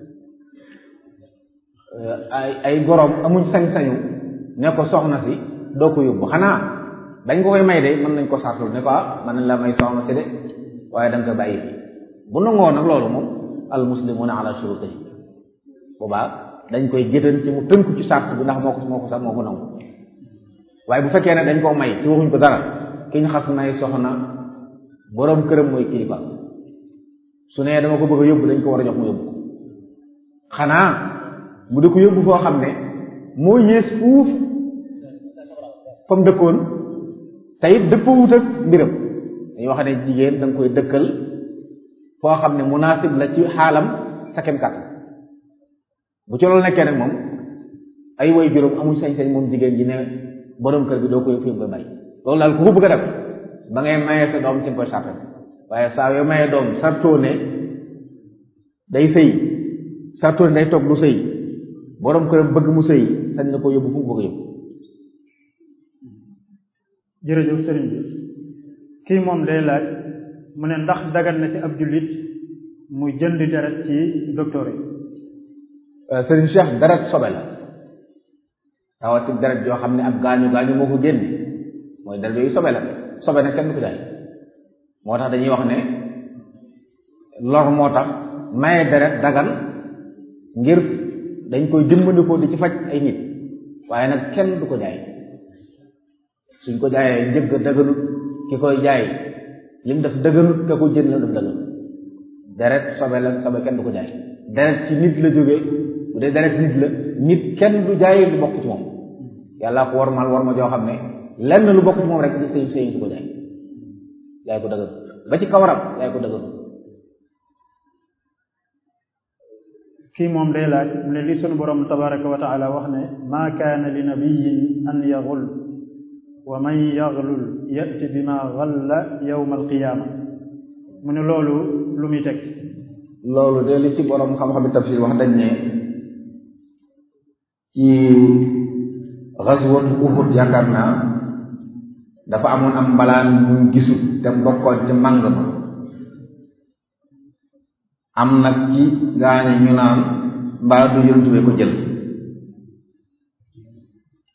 ay ay goroom amuñ sañ-sañu ne ko soxna si doo ko yóbbu xanaa dañ ko koy may de mën nañ ko sartul ne ko ah mën nañ la may soxna si de waaye da nga ko bàyyi fi bu nangoo nag loolu moom al muslimuna ala shurutihi boobaa dañ koy géttan ci mu tënku ci sart bi ndax moo ko moo ko sax moo ko nangu waaye bu fekkee ne dañ koo may ci waxuñ ko dara ki ñu xas may soxna boroom këram mooy kilifa su nee dama ko bëgg a yóbbu dañ ko war a jox mu yóbbu xanaa mu di ko yóbbu foo xam ne moo yées fuuf fa mu dëkkoon te it dëppawut ak mbiram dañuy wax ne jigéen da nga koy dëkkal foo xam ne munaasib la ci xaalam sa kem kàttan bu ci loolu nekkee nag moom ay way juróom amuñ sañ-sañ moom jigéen ji ne borom kër bi doo koy fi nga koy may loolu daal ku ko bëgg a def ba ngay mayee sa doom ci nga koy sartal waaye saa yoo mayee doom sartoo ne day sëy sartoo ne day toog du sëy borom këram bëgg mu sëy sañ na ko yóbbu fu mu bëgg a yóbbu jërëjëf sëriñ bi kii moom day laaj mu ne ndax dagan na ci ab jullit muy jënd deret ci docteur yi sëriñ Cheikh deret sobe la rawati deret yoo xam ne ab gaañu gaañu moo ko génne mooy deret yooyu sobe la sobe nag kenn du ko jaay moo tax dañuy wax ne lor moo tax maye deret dagan ngir dañ koy dimbandikoo di ci faj ay nit waaye nag kenn du ko jaay suñ ko jaayee njëgg daganut ki koy jaay lim def dëgganut ka ko jënd la def dëgganut deret sobe la sobe kenn du ko jaay deret ci nit la jógee bu dee deret nit la nit kenn du jaay lu bokk ci moom yàlla ko warmal war ma joo xam ne lenn lu bokk ci moom rek di sëy sëy su ko jaay jaay ko dëgganut ba ci kawaram jaay ko dëgganut kii moom day laaj mu ne li sunu borom tabaraka wa taala wax ne maa kaana li nabiyin an yaxul wa man yaxlul yati bima xalla yawma alqiyaama mu ne loolu lu muy teg loolu de li ci borom xam-xam tafsir wax dañ ne ci xaswatu Uhud yaakaar naa dafa amoon am mbalaan mu gisul te bokkoon ci màng ma am nag ci gaañe ñu naan mbaa du yontu bee ko jël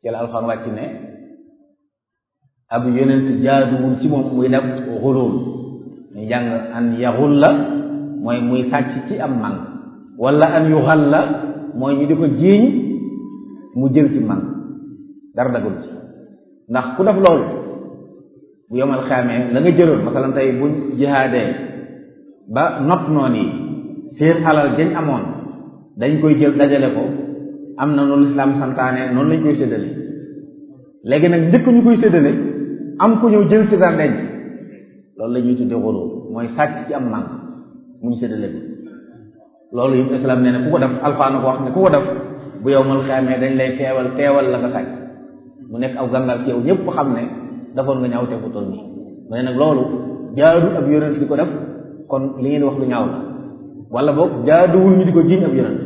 ci la alxuraan wàcc ne ab yonent jaaduwul ci moom muy def xulul ñu jàng an yaxul la mooy muy sàcc ci am màng wala an yuxal la mooy ñu di ko jiiñ mu jël ci màng dara dagul ci ndax ku def loolu bu yomal xaamee la nga jëloon masalan tey buñ jihaadee ba not noon yi seen alal jañ amoon dañ koy jël dajale ko am na noonu lislaam santaane noonu lañ koy séddale léegi nag njëkk ñu koy séddale am ku ñëw jël ci dara denc loolu la ñuy tudde xuloo mooy sàcc ci am màng mu ñu séddale ko loolu yëpp islam nee na ku ko def alfaana ko wax ne ku ko def bu yomal xaamee dañ lay teewal teewal la nga sàcc mu nekk aw gàngal ci yow ñëpp xam ne defoon nga ñaaw te fu toll nii mu ne nag loolu jaadu ab yonent di ko def kon li ngeen wax lu ñaaw la wala boog jaaduwul ñu di ko jiiñ ab yonent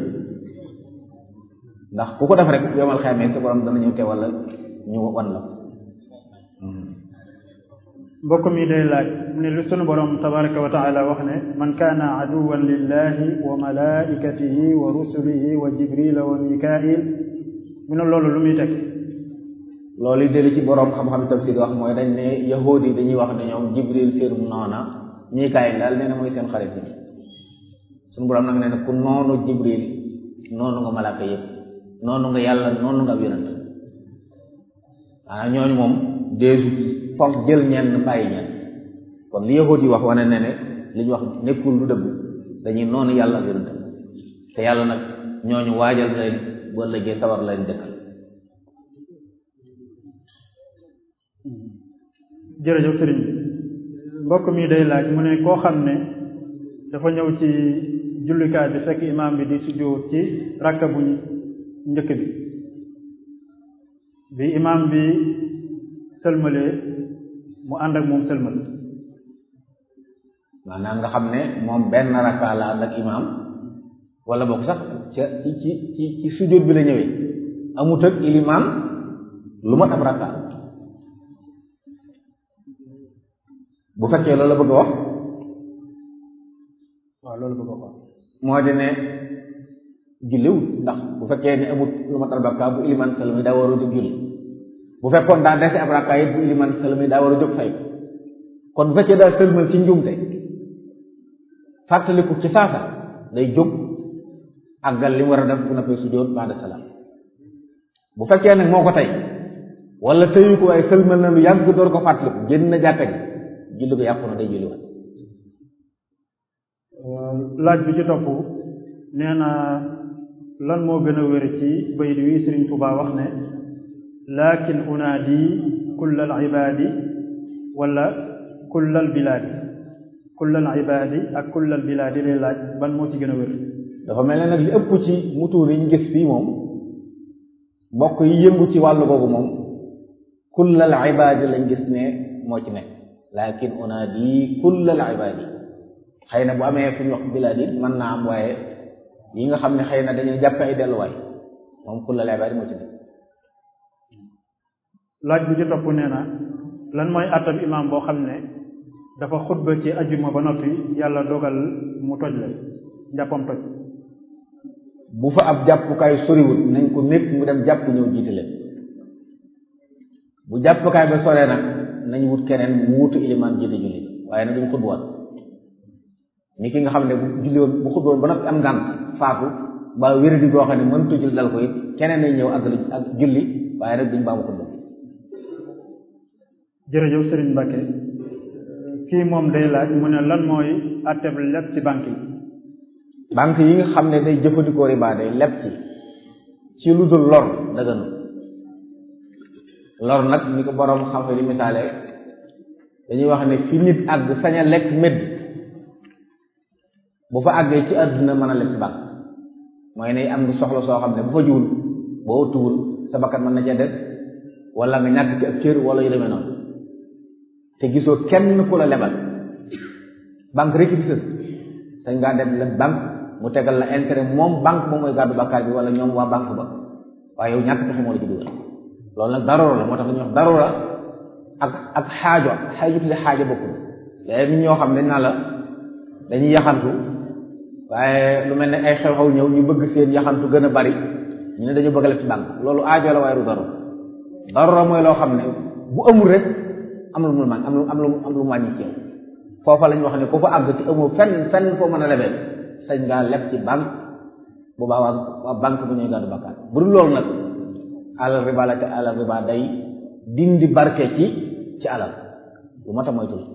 ndax ku ko def rek yomal xamee sa borom dana ñëw te wala ñu wan la mbokk mi day laaj mu ne lu sunu borom tabaraka wa taala wax ne man kaana aduwan lillahi wa malaikatihi wa rusulihi wa jibrila wa mikail mu ne loolu lu muy teg loolu yi ci boroom xam-xam tafsir wax mooy dañ ne yahuud yi dañuy wax ne ñoom jibril seen noona mikaayil daal nee na mooy seen xarit bi suñu boroom nag nee na ku noonu jibril noonu nga malaaka yëpp noonu nga yàlla noonu nga ab yonent maanaam ñooñu moom deesu ci foog jël ñenn bàyyi ñenn kon li yahuud yi wax wane ne ne li ñu wax nekkul lu dëgg dañuy noonu yàlla ak yonent te yàlla nag ñooñu waajal leen boo lëggee sawar leen dëkkal jërëjëf sëriñ bi mbokk mi day laaj mu ne koo xam ne dafa ñëw ci jullikaay bi fekk imaam bi di sujjóot ci rakka bu njëkk bi bi imaam bi sëlmalee mu ànd ak moom sëlmal maanaam nga xam ne moom benn rakka la ànd ak imaam wala boog sax ca ci ci ci ci sujjóot bi la ñëwee amut ak ilimaan lu mat ab rakka bu fekkee loolu la bëgg a wax waaw loolu bëgg a wax moo di ne julliwut ndax bu fekkee ne amut lu mat ab rakka bu iliman salami daa war a jóg julli bu fekkoon daa dese ab rakka it bu iliman salami daa war a jóg fay kon bu fekkee daa sëlmal ci njuumte fàttaliku ci saasa day jóg àggal li mu war a def bu na koy sujjóot ba'da salaam bu fekkee nag moo ko tey wala tëyu ko waaye sëlmal na lu yàgg door ko fàttaliku génn na jàkka ji julli ko yàqu na day julli wat laaj bi ci topp nee na lan moo gën a wér ci bayit wi Sëriñ Tuubaa wax ne lakin unaadi kullal ibaadi wala kullal bilaadi kullal ibaadi ak kullal bilaadi lay laaj ban moo ci gën a wér dafa mel ne nag li ëpp ci mutuur yi ñu gis fii moom mbokk yi yëngu ci wàllu boobu moom kullal ibaadi lañ gis ne moo ci nekk lakin unaadi kullal ibaadi xëy na bu amee fu ñu wax bilaadi mën naa am waaye yi nga xam ne xëy na dañuy jàppe ay delluwaay moom kullal ibaadi moo ci nekk laaj bu ci topp nee na lan mooy attab imaam boo xam ne dafa xutba ci ajjuma ba noppi yàlla dogal mu toj la njàppam toj bu fa ab jàppukaay soriwul nañ ko nekk mu dem jàpp ñëw jiite leen bu jàppukaay ba soree nag nañ wut keneen mu wutu ilimaan jiite julli waaye nag duñ xutbuwaat ni ki nga xam ne bu julli woon bu xutboon ba noppi am ngànt faatu ba wéradi goo xam ne mëntu julli dal ko it keneen nañ ñëw ak ak julli waaye nag duñ baamu xutba jërëjëf Serigne Mbacke kii moom day laaj mu ne lan mooy atteb leb ci banque yi banque yi nga xam ne day jëfandikoo riba day leb ci ci lu dul lor daganu lor nag ni ko boroom xam di misaale dañuy wax ne fi nit àgg sañ a lekk médd bu fa àggee ci àdduna mën a leb ci banque mooy ne am nga soxla soo xam ne bu fa jiwul boo tuwul sa bakkan mën na cee des wala nga ñàkk ci ab cër wala yu demee noonu te gisoo kenn ku la lebal banque rek di sës sañ ngaa dem leb banque mu tegal la intérêt moom banque moom mooy gàddu bàkkaar bi wala ñoom waa banque ba waaye yow ñàkk pexe moo la ci dugal loolu nag daroora la moo tax dañuy wax daroora ak ak xaajo xaajo tudde xaajo bokkul léegi nit ñoo xam ne naa la dañuy yaxantu waaye lu mel ne ay xew-xew ñëw ñu bëgg seen yaxantu gën a bari ñu ne dañu bëgg a leb ci banque loolu aajo la waaye du daro darura mooy loo xam ne bu amul rek am lu mu man am lu am lu am lu mu wàññi ci yow foofa lañ wax ne ku fa àgg te amoo fenn fenn foo mën a lebee sañ ngaa leb ci banque bu baa waa waa banque bu ñuy gàddu bakkaat bu dul loolu nag alal riba la te alal riba day dindi barke ci ci alal lu mat a moytu la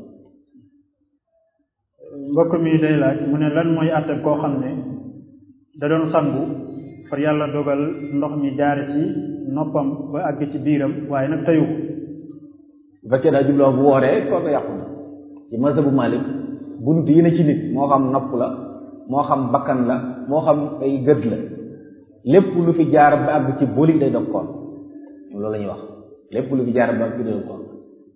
mbokk mi day laaj mu ne lan mooy àtte koo xam ne da doon sangu far yàlla dogal ndox mi jaare ci noppam ba àgg ci biiram waaye nag tayu bu fekkee daa jubloo bu wooree kooku yàqu na ci mazhabu Malik bunt yi ne ci nit moo xam nopp la moo xam bakkan la moo xam ay gët la lépp lu fi jaar ba àgg ci boli day dog koon loolu la ñuy wax lépp lu fi jaar ba àgg ci day dog koon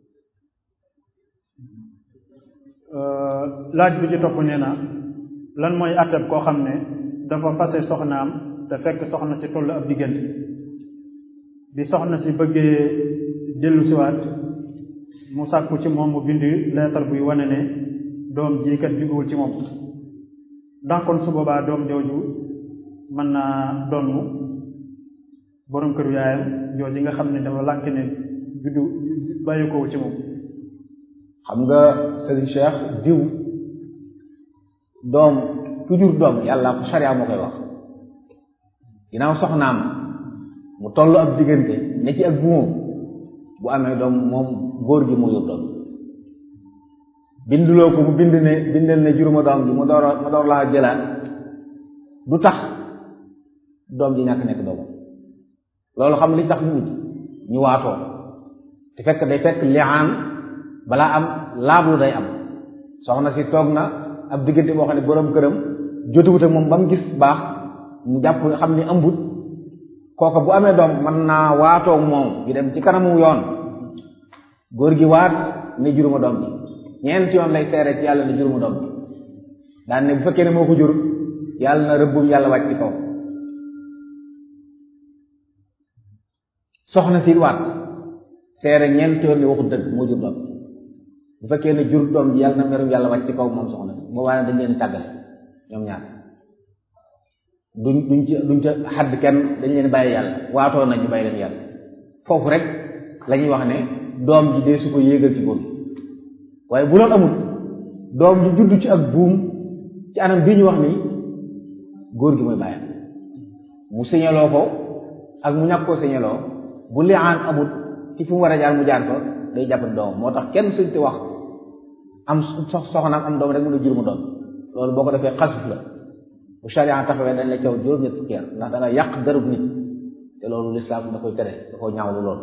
laaj bi ci topp nee na lan mooy àtteeb koo xam ne dafa fase soxnaam te fekk soxna si toll ab diggante bi soxna si bëggee dellu siwaat mu sàkku ci moom mu bind leetar buy wane ne doom ji kat jógewul ci moom ndax kon su boobaa doom jooju mën naa donnu borom këru yaayam jooju nga xam ne dafa lànk ne juddu bàyyi ko ci moom xam nga sëriñ Cheikh diw doom toujours doom yàlla ko sariya moo koy wax ginnaaw soxnaam mu toll ab diggante ne ci ak buumam bu amee doom moom góor gi moo yor doom binduloo ko mu bind ne bindal ne juróoma doom ji mu door mu door laa jëlaat du tax doom ji ñàkk nekk doomam loolu xam li tax nit ñu waatoo te fekk day fekk liaan balaa am laablu day am soxna si toog na ab diggante boo xam ne borom këram jotuwut ak moom ba mu gis baax mu jàpp xam ni ëmbut kooka bu amee doom mën naa waatoo moom ñu dem ci kanamu yoon góor gi waat ne juruma doom ji ñeenti yoon lay seere ci yàlla ne juruma doom ji daan ne bu fekkee ne moo ko jur yàlla na rëbbum yàlla wàcc ci kaw soxna si waat seere ñeenti yoon ne waxut dëgg moo jur doom bu fekkee ne jur doom ji yàlla na merum yàlla wàcc ci kaw moom soxna si boobaa dañ leen tàggale ñoom ñaar duñ duñ ci duñ ca xadd kenn dañ leen bàyyi yàlla waatoo nañ ñu bàyyi leen yàlla foofu rek la ñuy wax ne doom ji dee su ko yéegal ci góor waaye bu loolu amul doom ji judd ci ak buum ci anam bii ñu wax nii góor gi mooy bàyyam mu siñaloo ko ak mu ñàkk koo siñaloo bu liaan amul ci fi mu war a jaar mu jaar ko day jàpp doom moo tax kenn suñ te wax am sox soxnaam am doom rek mën a jur mu doom loolu boo ko defee xasuf la bu sharia taxawee dañ la caw juróom-ñett fukki at ndax da nga yàq dërëb nit te loolu lislaam da koy tere da ko ñaawlu loolu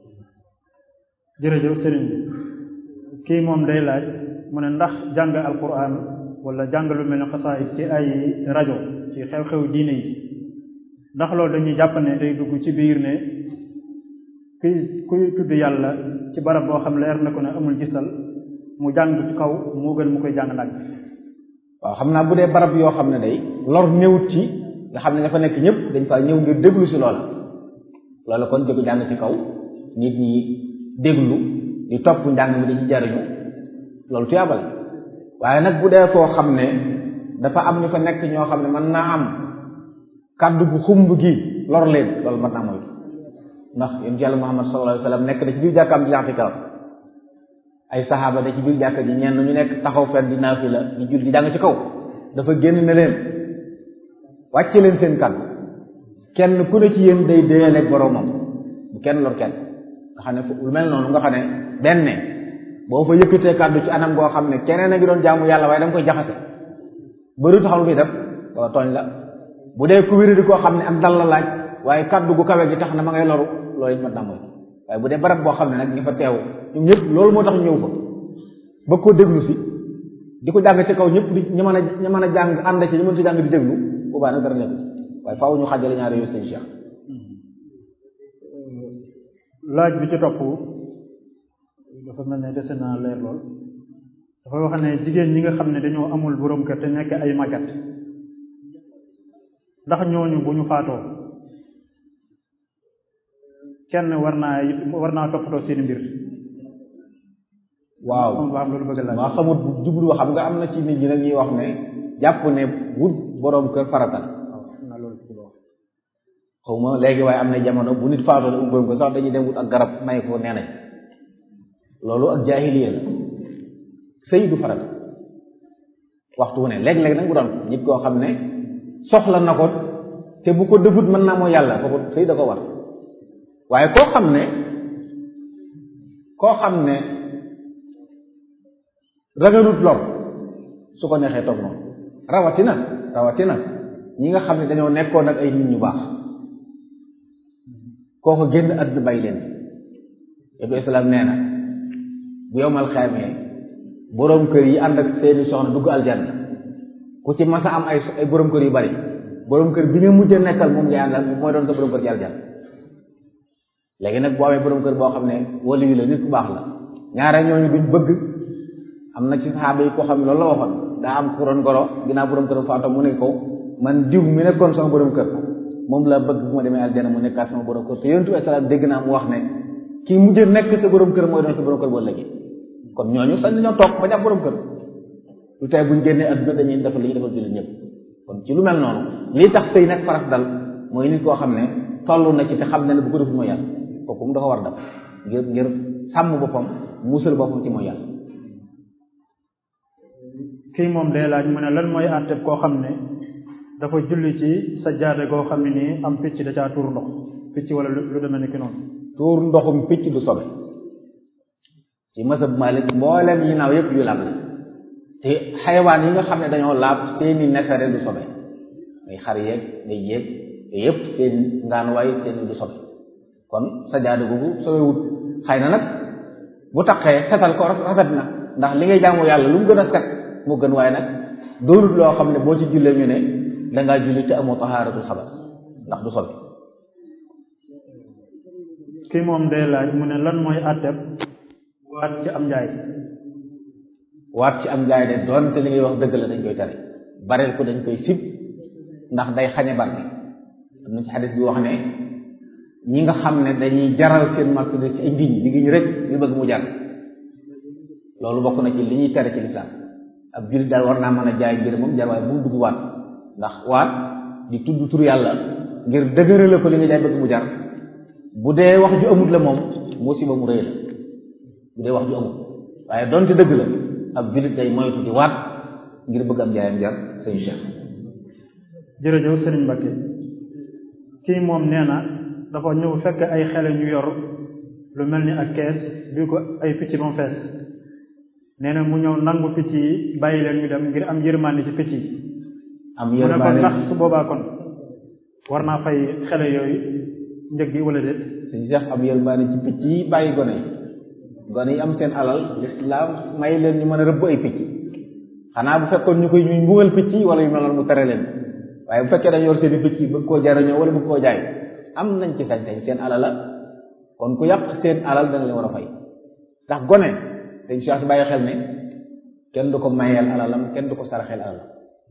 jërëjëf sëriñ bi kii moom day laaj mu ne ndax jàng alquran wala jàng lu mel ne xasaayid ci ay rajo ci xew-xew diine yi ndax loolu dañuy jàpp ne day dugg ci biir ne kuy kuy tudd yàlla ci barab boo xam leer na ko ne amul gisal mu jàng ci kaw moo gën mu koy jàng nag waaw xam naa bu dee barab yoo xam ne day lor néewut ci nga xam ne nga fa nekk ñëpp dañ fa ñëw ngir déglu si loola loola kon di ko jàng ci kaw nit ñi déglu di topp njàng mi di ci jariñu loolu tuyaaba la waaye nag bu dee koo xam ne dafa am ñu fa nekk ñoo xam ne mën naa am kàddu gu xumb gi lor leen loolu mën naa moytu ndax yonent yàlla Muhammad sallallahu alayhi wa sallam nekk na ci biir jàkkaam di jàng kaw ay saxaaba da ci biir jàkka ji ñenn ñu nekk taxaw fenn di naafila di jul di jàng ci kaw dafa génn ne leen wàcce leen seen kàddu kenn ku ne ci yéen day déyaleeg boroomam bu kenn lor kenn nga xam ne lu mel noonu nga xam ne benn boo fa yëkkatee kàddu ci anam goo xam ne keneen a ngi doon jaamu yàlla waaye da nga koy jaxase bëri taxaw lu muy def wala tooñ la bu dee ku wéri di koo xam ne ak dal la laaj waaye kàddu gu kawe gi tax na ma ngay loru loolu it mat naa mooy waaye bu dee barab boo xam ne nag ñi fa teew ñoom ñëpp loolu moo tax ñëw fa ba koo déglu si di ko jàng ci kaw ñëpp di ñu mën a ñu mën a jàng ànd ci ñu mën ci jàng di déglu boobaa nag dara nekk waaye faaw ñu xàjjale ñaari yooyu sëñ Cheikh laaj bi ci topp dafa mel ne dese naa leer lool dafa wax ne jigéen ñi nga xam ne dañoo amul borom kër te nekk ay magat ndax ñooñu bu ñu faatoo kenn war naa war naa toppatoo seeni mbir waaw waa loolu bëgg laaj maa xamut bu jublu xam nga am na ci nit ñi nag ñuy wax ne jàpp ne wut boroom kër faratal xawma léegi waaye am na jamono bu nit faatoo la umboom ko sax dañuy dem wut ak garab may ko nee nañ loolu ak jaahiliya la sëy du farata waxtu wu ne léeg-léeg nag bu doon nit koo xam ne soxla na ko te bu ko defut mën naa moo yàlla kooku sëy da ko war waaye koo xam ne koo xam ne ragalut lor su ko neexee toog noonu rawatina rawatina ñi nga xam ne dañoo nekkoon ak ay nit ñu baax kooko génn àdduna bàyyi leen yóbbu islaam nee na bu yowmal xaamee boroom kër yi ànd ak seeni soxna dugg aljanna ku ci masa am ay ay boroom kër yu bari boroom kër bi nga mujj nekkal moom ngay àndal mooy doon sa boroom kër ci aljanna léegi nag boo amee boroom kër boo xam ne wali yu la nit ku baax la ñaare ñooñu duñ bëgg am na ci saxaaba yi koo xam ne loolu la waxoon daa am ku doon goro ginnaaw boroom kër faatoo mu ne ko man diw mi nekkoon sama boroom kër moom la bëgg bu ma demee aljanna mu nekkaat sama boroom kër te yontu salaam dégg naa mu wax ne kii mujj nekk sa boroom kër mooy doon sa boroom kër boo léegi kon ñooñu sax dañoo toog ba jàpp boroom kër lu tey buñ génnee adduna dañuy defal li ñuy defal jullit ñëpp kon ci lu mel noonu lii tax sëy nag farat dal mooy nit koo xam ne toll na ci te xam ne ne bu ko defut mooy yàlla kooku mu dafa war def ngir ngir sàmm boppam musal boppam ci mooy yàlla kii moom day laaj mu ne lan mooy àtteb koo xam ne dafa julli ci sa jaade goo xam ne nii am picc da caa tuur ndox picc wala lu demee ni ki noonu tuur ndoxum picc du sobe ci masab Malik mboolem yi naaw yëpp yu laab la te xayawaan yi nga xam ne dañoo laab seeni neefere du sobe muy xar yeeg day yéeg yooyu yëpp seen ngaanuwaay seen du sobe kon sa jaade googu sobewut xëy na nag bu taqee setal ko rafet na ndax li ngay jaamu yàlla lu mu gën a set moo gën waaye nag doonut loo xam ne boo ci jullee ñu ne dangaa julli te amoo tahaaratul xabas ndax du sobe kii moom day laaj mu ne lan mooy àtteb waat ci am njaay waat ci am njaay de doonte li ngay wax dëgg la dañ koy tere bareel ko dañ koy sib ndax day xañe barke am na ci xadis bi wax ne ñi nga xam ne dañuy jaral seen marchandise ci ay ngiñ di ngiñ rek ñu bëgg mu jar loolu bokk na ci li ñuy tere ci lislaam ab jullit daal war naa mën a jaay ngir moom jar waaye bu mu dugg waat ndax waat di tudd tur yàlla ngir dëgërale ko li nga jaay bëgg mu jar bu dee wax ju amut la moom musiba mu rëy la bu dee wax ju amut waaye donte dëgg la ab jullit day moytu di waat ngir bëgg am jaayam jar sëñ Cheikh jërëjëf Sëriñ Mbakke kii moom nee na dafa ñëw fekk ay xele ñu yor lu mel ni ak kees bi ko ay picc ba mu fees nee na mu ñëw nangu picc yi bàyyi leen ñu dem ngir am yërmande ci picc yi am mu ne kon yërmaane ndax su boobaa kon war naa fay xele yooyu njëg gi wala déet sëñ Cheikh am yërmaane ci picc yi bàyyi gone yi gone yi am seen alal lislaam may leen ñu mën a rëbb ay picc xanaa bu fekkoon ñu koy ñuy mbugal picc yi wala yu mel noonu mu tere leen waaye bu fekkee dañ yor seen i picc yi bëgg koo jariñoo wala bëgg koo jaay am nañ ci sañ-sañ seen alal la kon ku yàq seen alal dana leen war a fay ndax gone sëñ Cheikh bàyyi xel ne kenn du ko mayeel alalam kenn du ko saraxeel alalam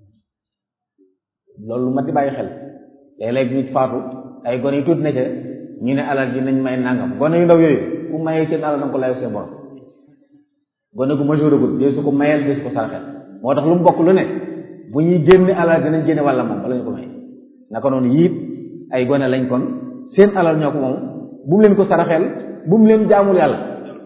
loolu lu mat di bàyyi xel léeg-léeg nit faatu ay gone yu tuuti ne ca ñu ne alal ji nañ may nangam gone yu ndaw yooyu ku mayee seen alal danga ko layo seen borom gone gu majeur agul dee su ko mayeel dee su ko saraxeel moo tax lu mu bokk lu ne bu ñuy génne alal dinañ génne wàlla moom wala ñu ko may naka noonu yiit ay gone lañ kon seen alal ñoo ko moom bu mu leen ko saraxeel bu mu leen jaamul yàlla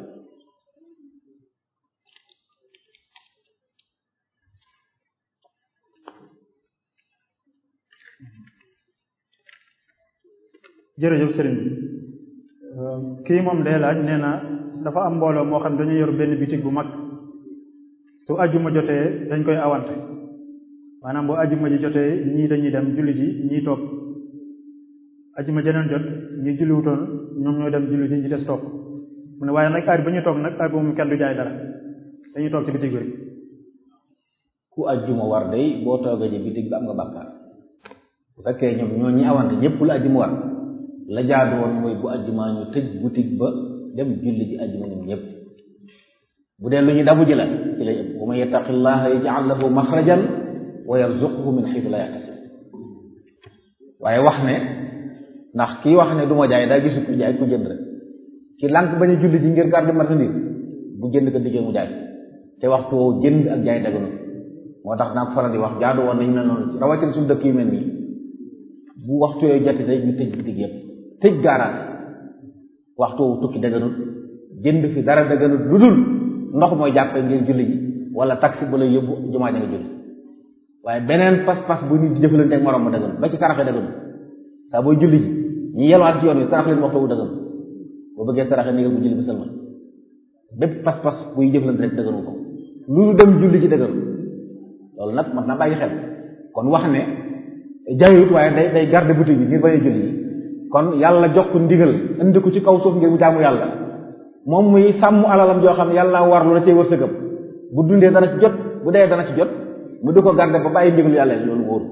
jërëjëf sëriñ bi kii moom day laaj nee na dafa am mbooloo moo xam dañu yor benn bitig bu mag su ajjuma jotee dañ koy awante maanaam bu ajjuma ji jotee ñii dañuy dem julli ji ñii toog ajjuma jeneen jot ñi julliwutoon ñoom ñoo dem julli ji ñi des toog mu ne waaye nag heure ba ñu toog nag heure bu moom kenn du jaay dara dañuy toog ci bitig bi rek ku ajjuma war day boo toogee ji bitig bi am nga bàkkaar bu fekkee ñoom ñoo ñi awante ñëpp la ajjuma war la jaadu woon mooy bu ajjuma ñu tëj boutique ba dem julli ji ajjuma ñoom ñëpp bu dee lu ñu dabu ji la ci lay ëpp wa man yattaqillaha yaj'al lahu maxrajan wa yarzuqhu min xaytu la yaxtasib waaye wax ne ndax kii wax ne du ma jaay daa gisu ku jaay ku jënd rek ki lànk bañ a julli ji ngir garder marchandise bu jënd ko diggee mu jaay te waxtu woowu jënd ak jaay daganu moo tax naa ko faral di wax jaadu woon nañu mel noonu rawatina suñu dëkk yu mel nii bu waxtu yooyu jotee day ñu tëj bitig yëpp tëj gaaraas waxtu wu tukki daganut jënd fi dara daganut lu dul ndox mooy jàppe ngir julli ji wala taxi bu la yóbbu jumaa ja nga julli waaye beneen pas-pas bu nit di jëfalante ak morom ma daganut ba ci saraxe daganut saa booy julli ji ñi yelwaat ci yoon wi sarax leen waxtu wu daganut boo bëggee saraxe négal bu julli bi sëlmal bépp pas-pas buy jëflante rek dëgëru ko lu dem julli ci dëgëru loolu nag mat na bàyyi xel kon wax ne jaayut waaye day day garde boutique bi ngir bañ a julli yi kon yàlla jox ko ndigal indi ko ci kaw suuf ngir mu jaamu yàlla moom muy sàmm alalam joo xam ne yàlla war lu la cay wërsëgam bu dundee dana ci jot bu dee dana ci jot mu di ko garde ba bàyyi ndigalu yàlla loolu wóoru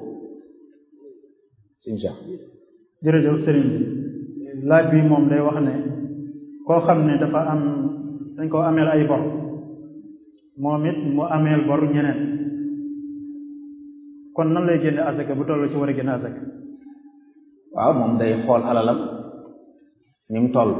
insha jërëjëf sëriñ bi laaj bi moom day wax ne koo xam ne dafa am dañ koo ameel ay bor moom it mu ameel bor ñeneen kon nan lay génne asaka bu toll ci war a génne asaka waaw moom day xool alalam ni mu toll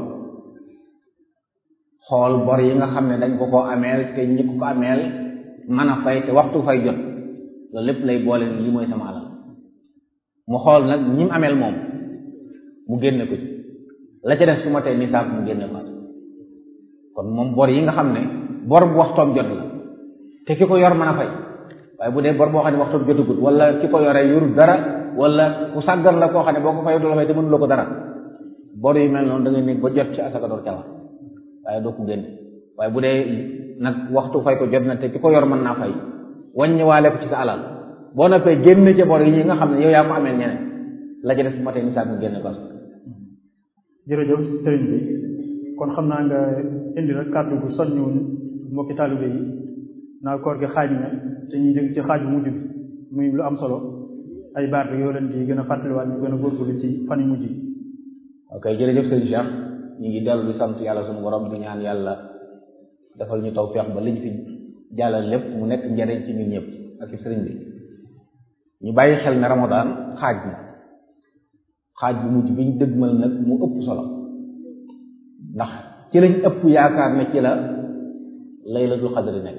xool bor yi nga xam ne dañ ko koo ameel te ñi ko ko ameel mën a fay te waxtu fay jot loolu lépp lay boole ni lii mooy sama alal mu xool nag ñi mu ameel moom mu génne ko ci la ca def su ma tey nisaab mu génne ko kon moom bor yi nga xam ne bor bu waxtoom jot la te ki ko yor mën a fay waaye bu dee bor boo xam ne waxtoom jotagut wala ki ko yore yorul dara wala ku sàggan la koo xam ne boo ko fay du la fay te mënuloo ko dara bor yu mel noonu da ngay nekk ba jot ci asaka door ca la waaye doo ko génne waaye bu dee nag waxtu fay ko jot na te ki ko yor mën naa fay wàññiwaale ko ci sa alal boo noppee génne ca bor yi ñi nga xam ne yow yaa ko amee ñeneen la ca def bu ma tey nisaab mu génne ko asaka jërëjëf sëriñ bi kon xam naa nga indi rek kàddu gu soññu mbokki taalibe yi naa koor gi xaaj na te ñuy jëm ci xaaj bu mujj bi muy lu am solo ay baat yoo leen di gën a fàttaliwaat ñu gën a góorgóorlu ci fan yu mujj yi ok jërëjëf sëriñ Cheikh ñu ngi dellu di sant yàlla suñu borom di ñaan yàlla defal ñu tawfeex ba liñ fi jàllal lépp mu nekk njariñ ci ñun ñëpp ak ci sëriñ bi ñu bàyyi xel ne Ramadan xaaj na xaaj bu mujj bi ñu dëgmal nag mu ëpp solo ndax ci lañ ëpp yaakaar ne ci la laylatul xadri nekk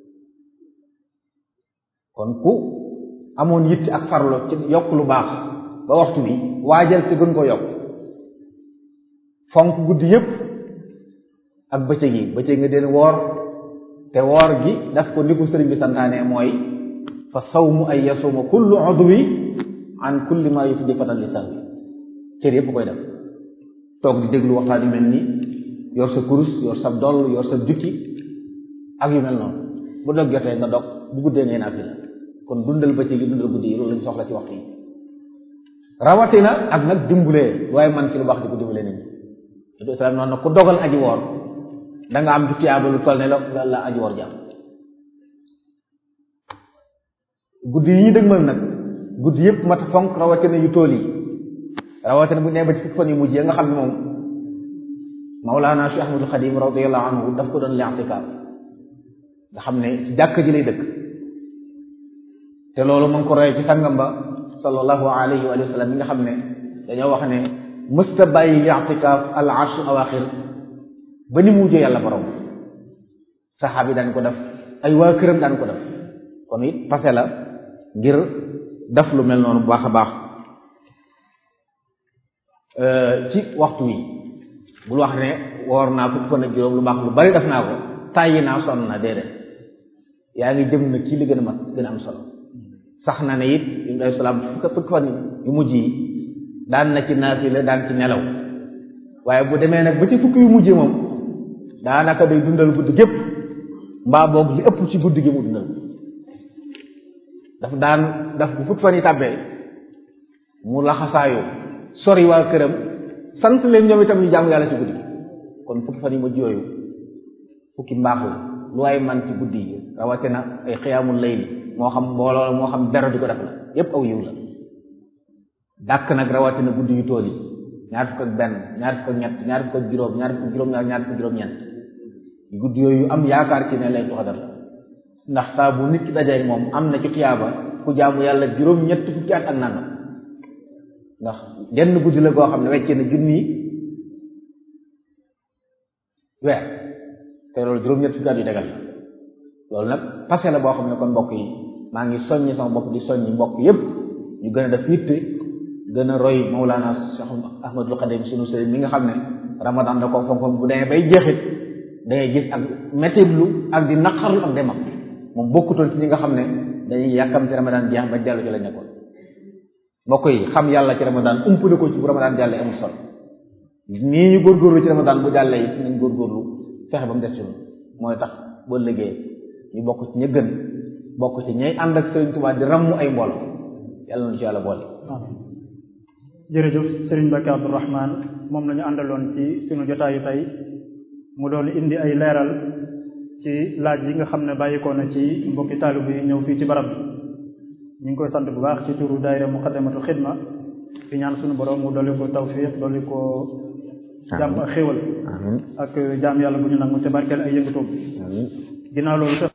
kon ku amoon yitt ak farlo ci yokk lu baax ba waxtu bi waajal te gën ko yokk fonk guddi yépp ak bëccëg yi bëccëg nga den woor te woor gi daf ko ni ko sëriñ bi santaane mooy fa sawmu ay yasuma kullu udwi an kulli ma yufdi fatan lisan bi cër yépp koy def toog di déglu waxtaan yu mel nii yor sa kurus yor sa doll yor sa jukki ak yu mel noonu bu dog jotee nga dog bu guddee ngay naa fi la kon dundal bëccëg yi dundal guddi yi loolu lañ soxla ci waxtu yi rawatina ak nag dimbulee waaye man ci lu baax di ko dimbulee nit ñi du islam noonu nag ku dogal aji woor da nga am jutiyaaba lu toll ne la la aji woor jàmm guddi yi ñu dëgmal nag guddi yëpp mat fonk rawatina yu tool yi rawatina bu nee ba ci fukki fan yu mujj yi nga xam ne moom Mawlaana Cheikh Ahmadul Xadim radiyallahu anhu daf ko doon li'tikaaf nga xam ne ci jàkk ji lay dëkk te loolu mu ngi ko roye ci sangam ba sallallahu alayhi wa sallam mi nga xam ne dañoo wax ne mësta bàyyi i'tikaaf al ashr awaaxir ba ni mu mujjee yàlla borom saxaab yi daan ko def ay waa këram daan ko def kon it passé la ngir def lu mel noonu bu baax a baax ci waxtu wi bul wax ne woor naa fukk fan ak juróom lu baax lu bari def naa ko tàyyi naa sonn na déedéet yaa ngi jëm na ci li gën a mat gën a am solo sax na ne it yu day salaam fukk fukk fan yu mujj yi daan na ci naafila daan ci nelaw waaye bu demee nag ba ci fukk yu mujj moom daanaka day dundal guddi gépp mbaa boog li ëpp ci guddi gi mu dundal daf daan daf bu fukk fan yi tàbbee mu laxasaayu sori waa këram sant leen ñoom itam ñu jaamu yàlla ci guddi gi kon fukki fan yi mujj yooyu fukki mbaax la lu waay man ci guddi yi rawatina ay xiyaamul layli moo xam mbooloo moo xam dara di ko def la yépp aw yiw la dàkk nag rawatina guddi yu tool yi ñaar fukk ak benn ñaar fukk ak ñett ñaar fukk ak juróom ñaar fukk ak juróom-ñaar ñaar fukk ak juróom-ñeent guddi yooyu am yaakaar ci ne lay tuxadar la ndax saa bu nit ki dajee moom am na ci tiyaaba ku jaamu yàlla juróom-ñett fukki at ak nangam ndax genn guddi la goo xam ne wecce na junni weer te loolu juróom-ñett fukki at yu tegal la loolu nag passé la boo xam ne kon mbokk yi maa ngi soññi sama bopp di soññi mbokk yépp ñu gën a def yitte gën a roy Mawlana Cheikh Ahmadul Xadim sunu sëriñ mi nga xam ne ramadan da ko fonk bu demee bay jeexit dangay gis ak mettitlu ak di naqarlu ak demam moom bokkutoon ci ñi nga xam ne dañuy yàkkamti ramadan jeex ba dellu ci la nekkoon mbokk yi xam yàlla ci ramadan umpale ko ci bu ramadan jàllee amul solo nii ñu góorgóorlu ci ramadan bu jàllee it nañ góorgóorlu fexe ba mu des ci mooy tax boo liggéey ñu bokk ci ña gën bokk ci ñay ànd ak Sëriñ Tuubaa di ràmm ay mbooloo yàlla na ci yàlla boole jërëjëf Sëriñ Mbacke Abdourahman moom la ñu àndaloon ci sunu jotaayu tey mu doon indi ay leeral ci laaj yi nga xam ne bàyyikoo na ci mbokki taalibe yi ñëw fii ci barab bi ñu ngi koy sant bu baax ci turu daayira muqaddamatul xidma di ñaan sunu borom mu dolli ko tawfiq dolli ko jàmm ak xéwal ak jaam yàlla bu ñu nangu te barkeel ay yëngatoom ginnaaw loolu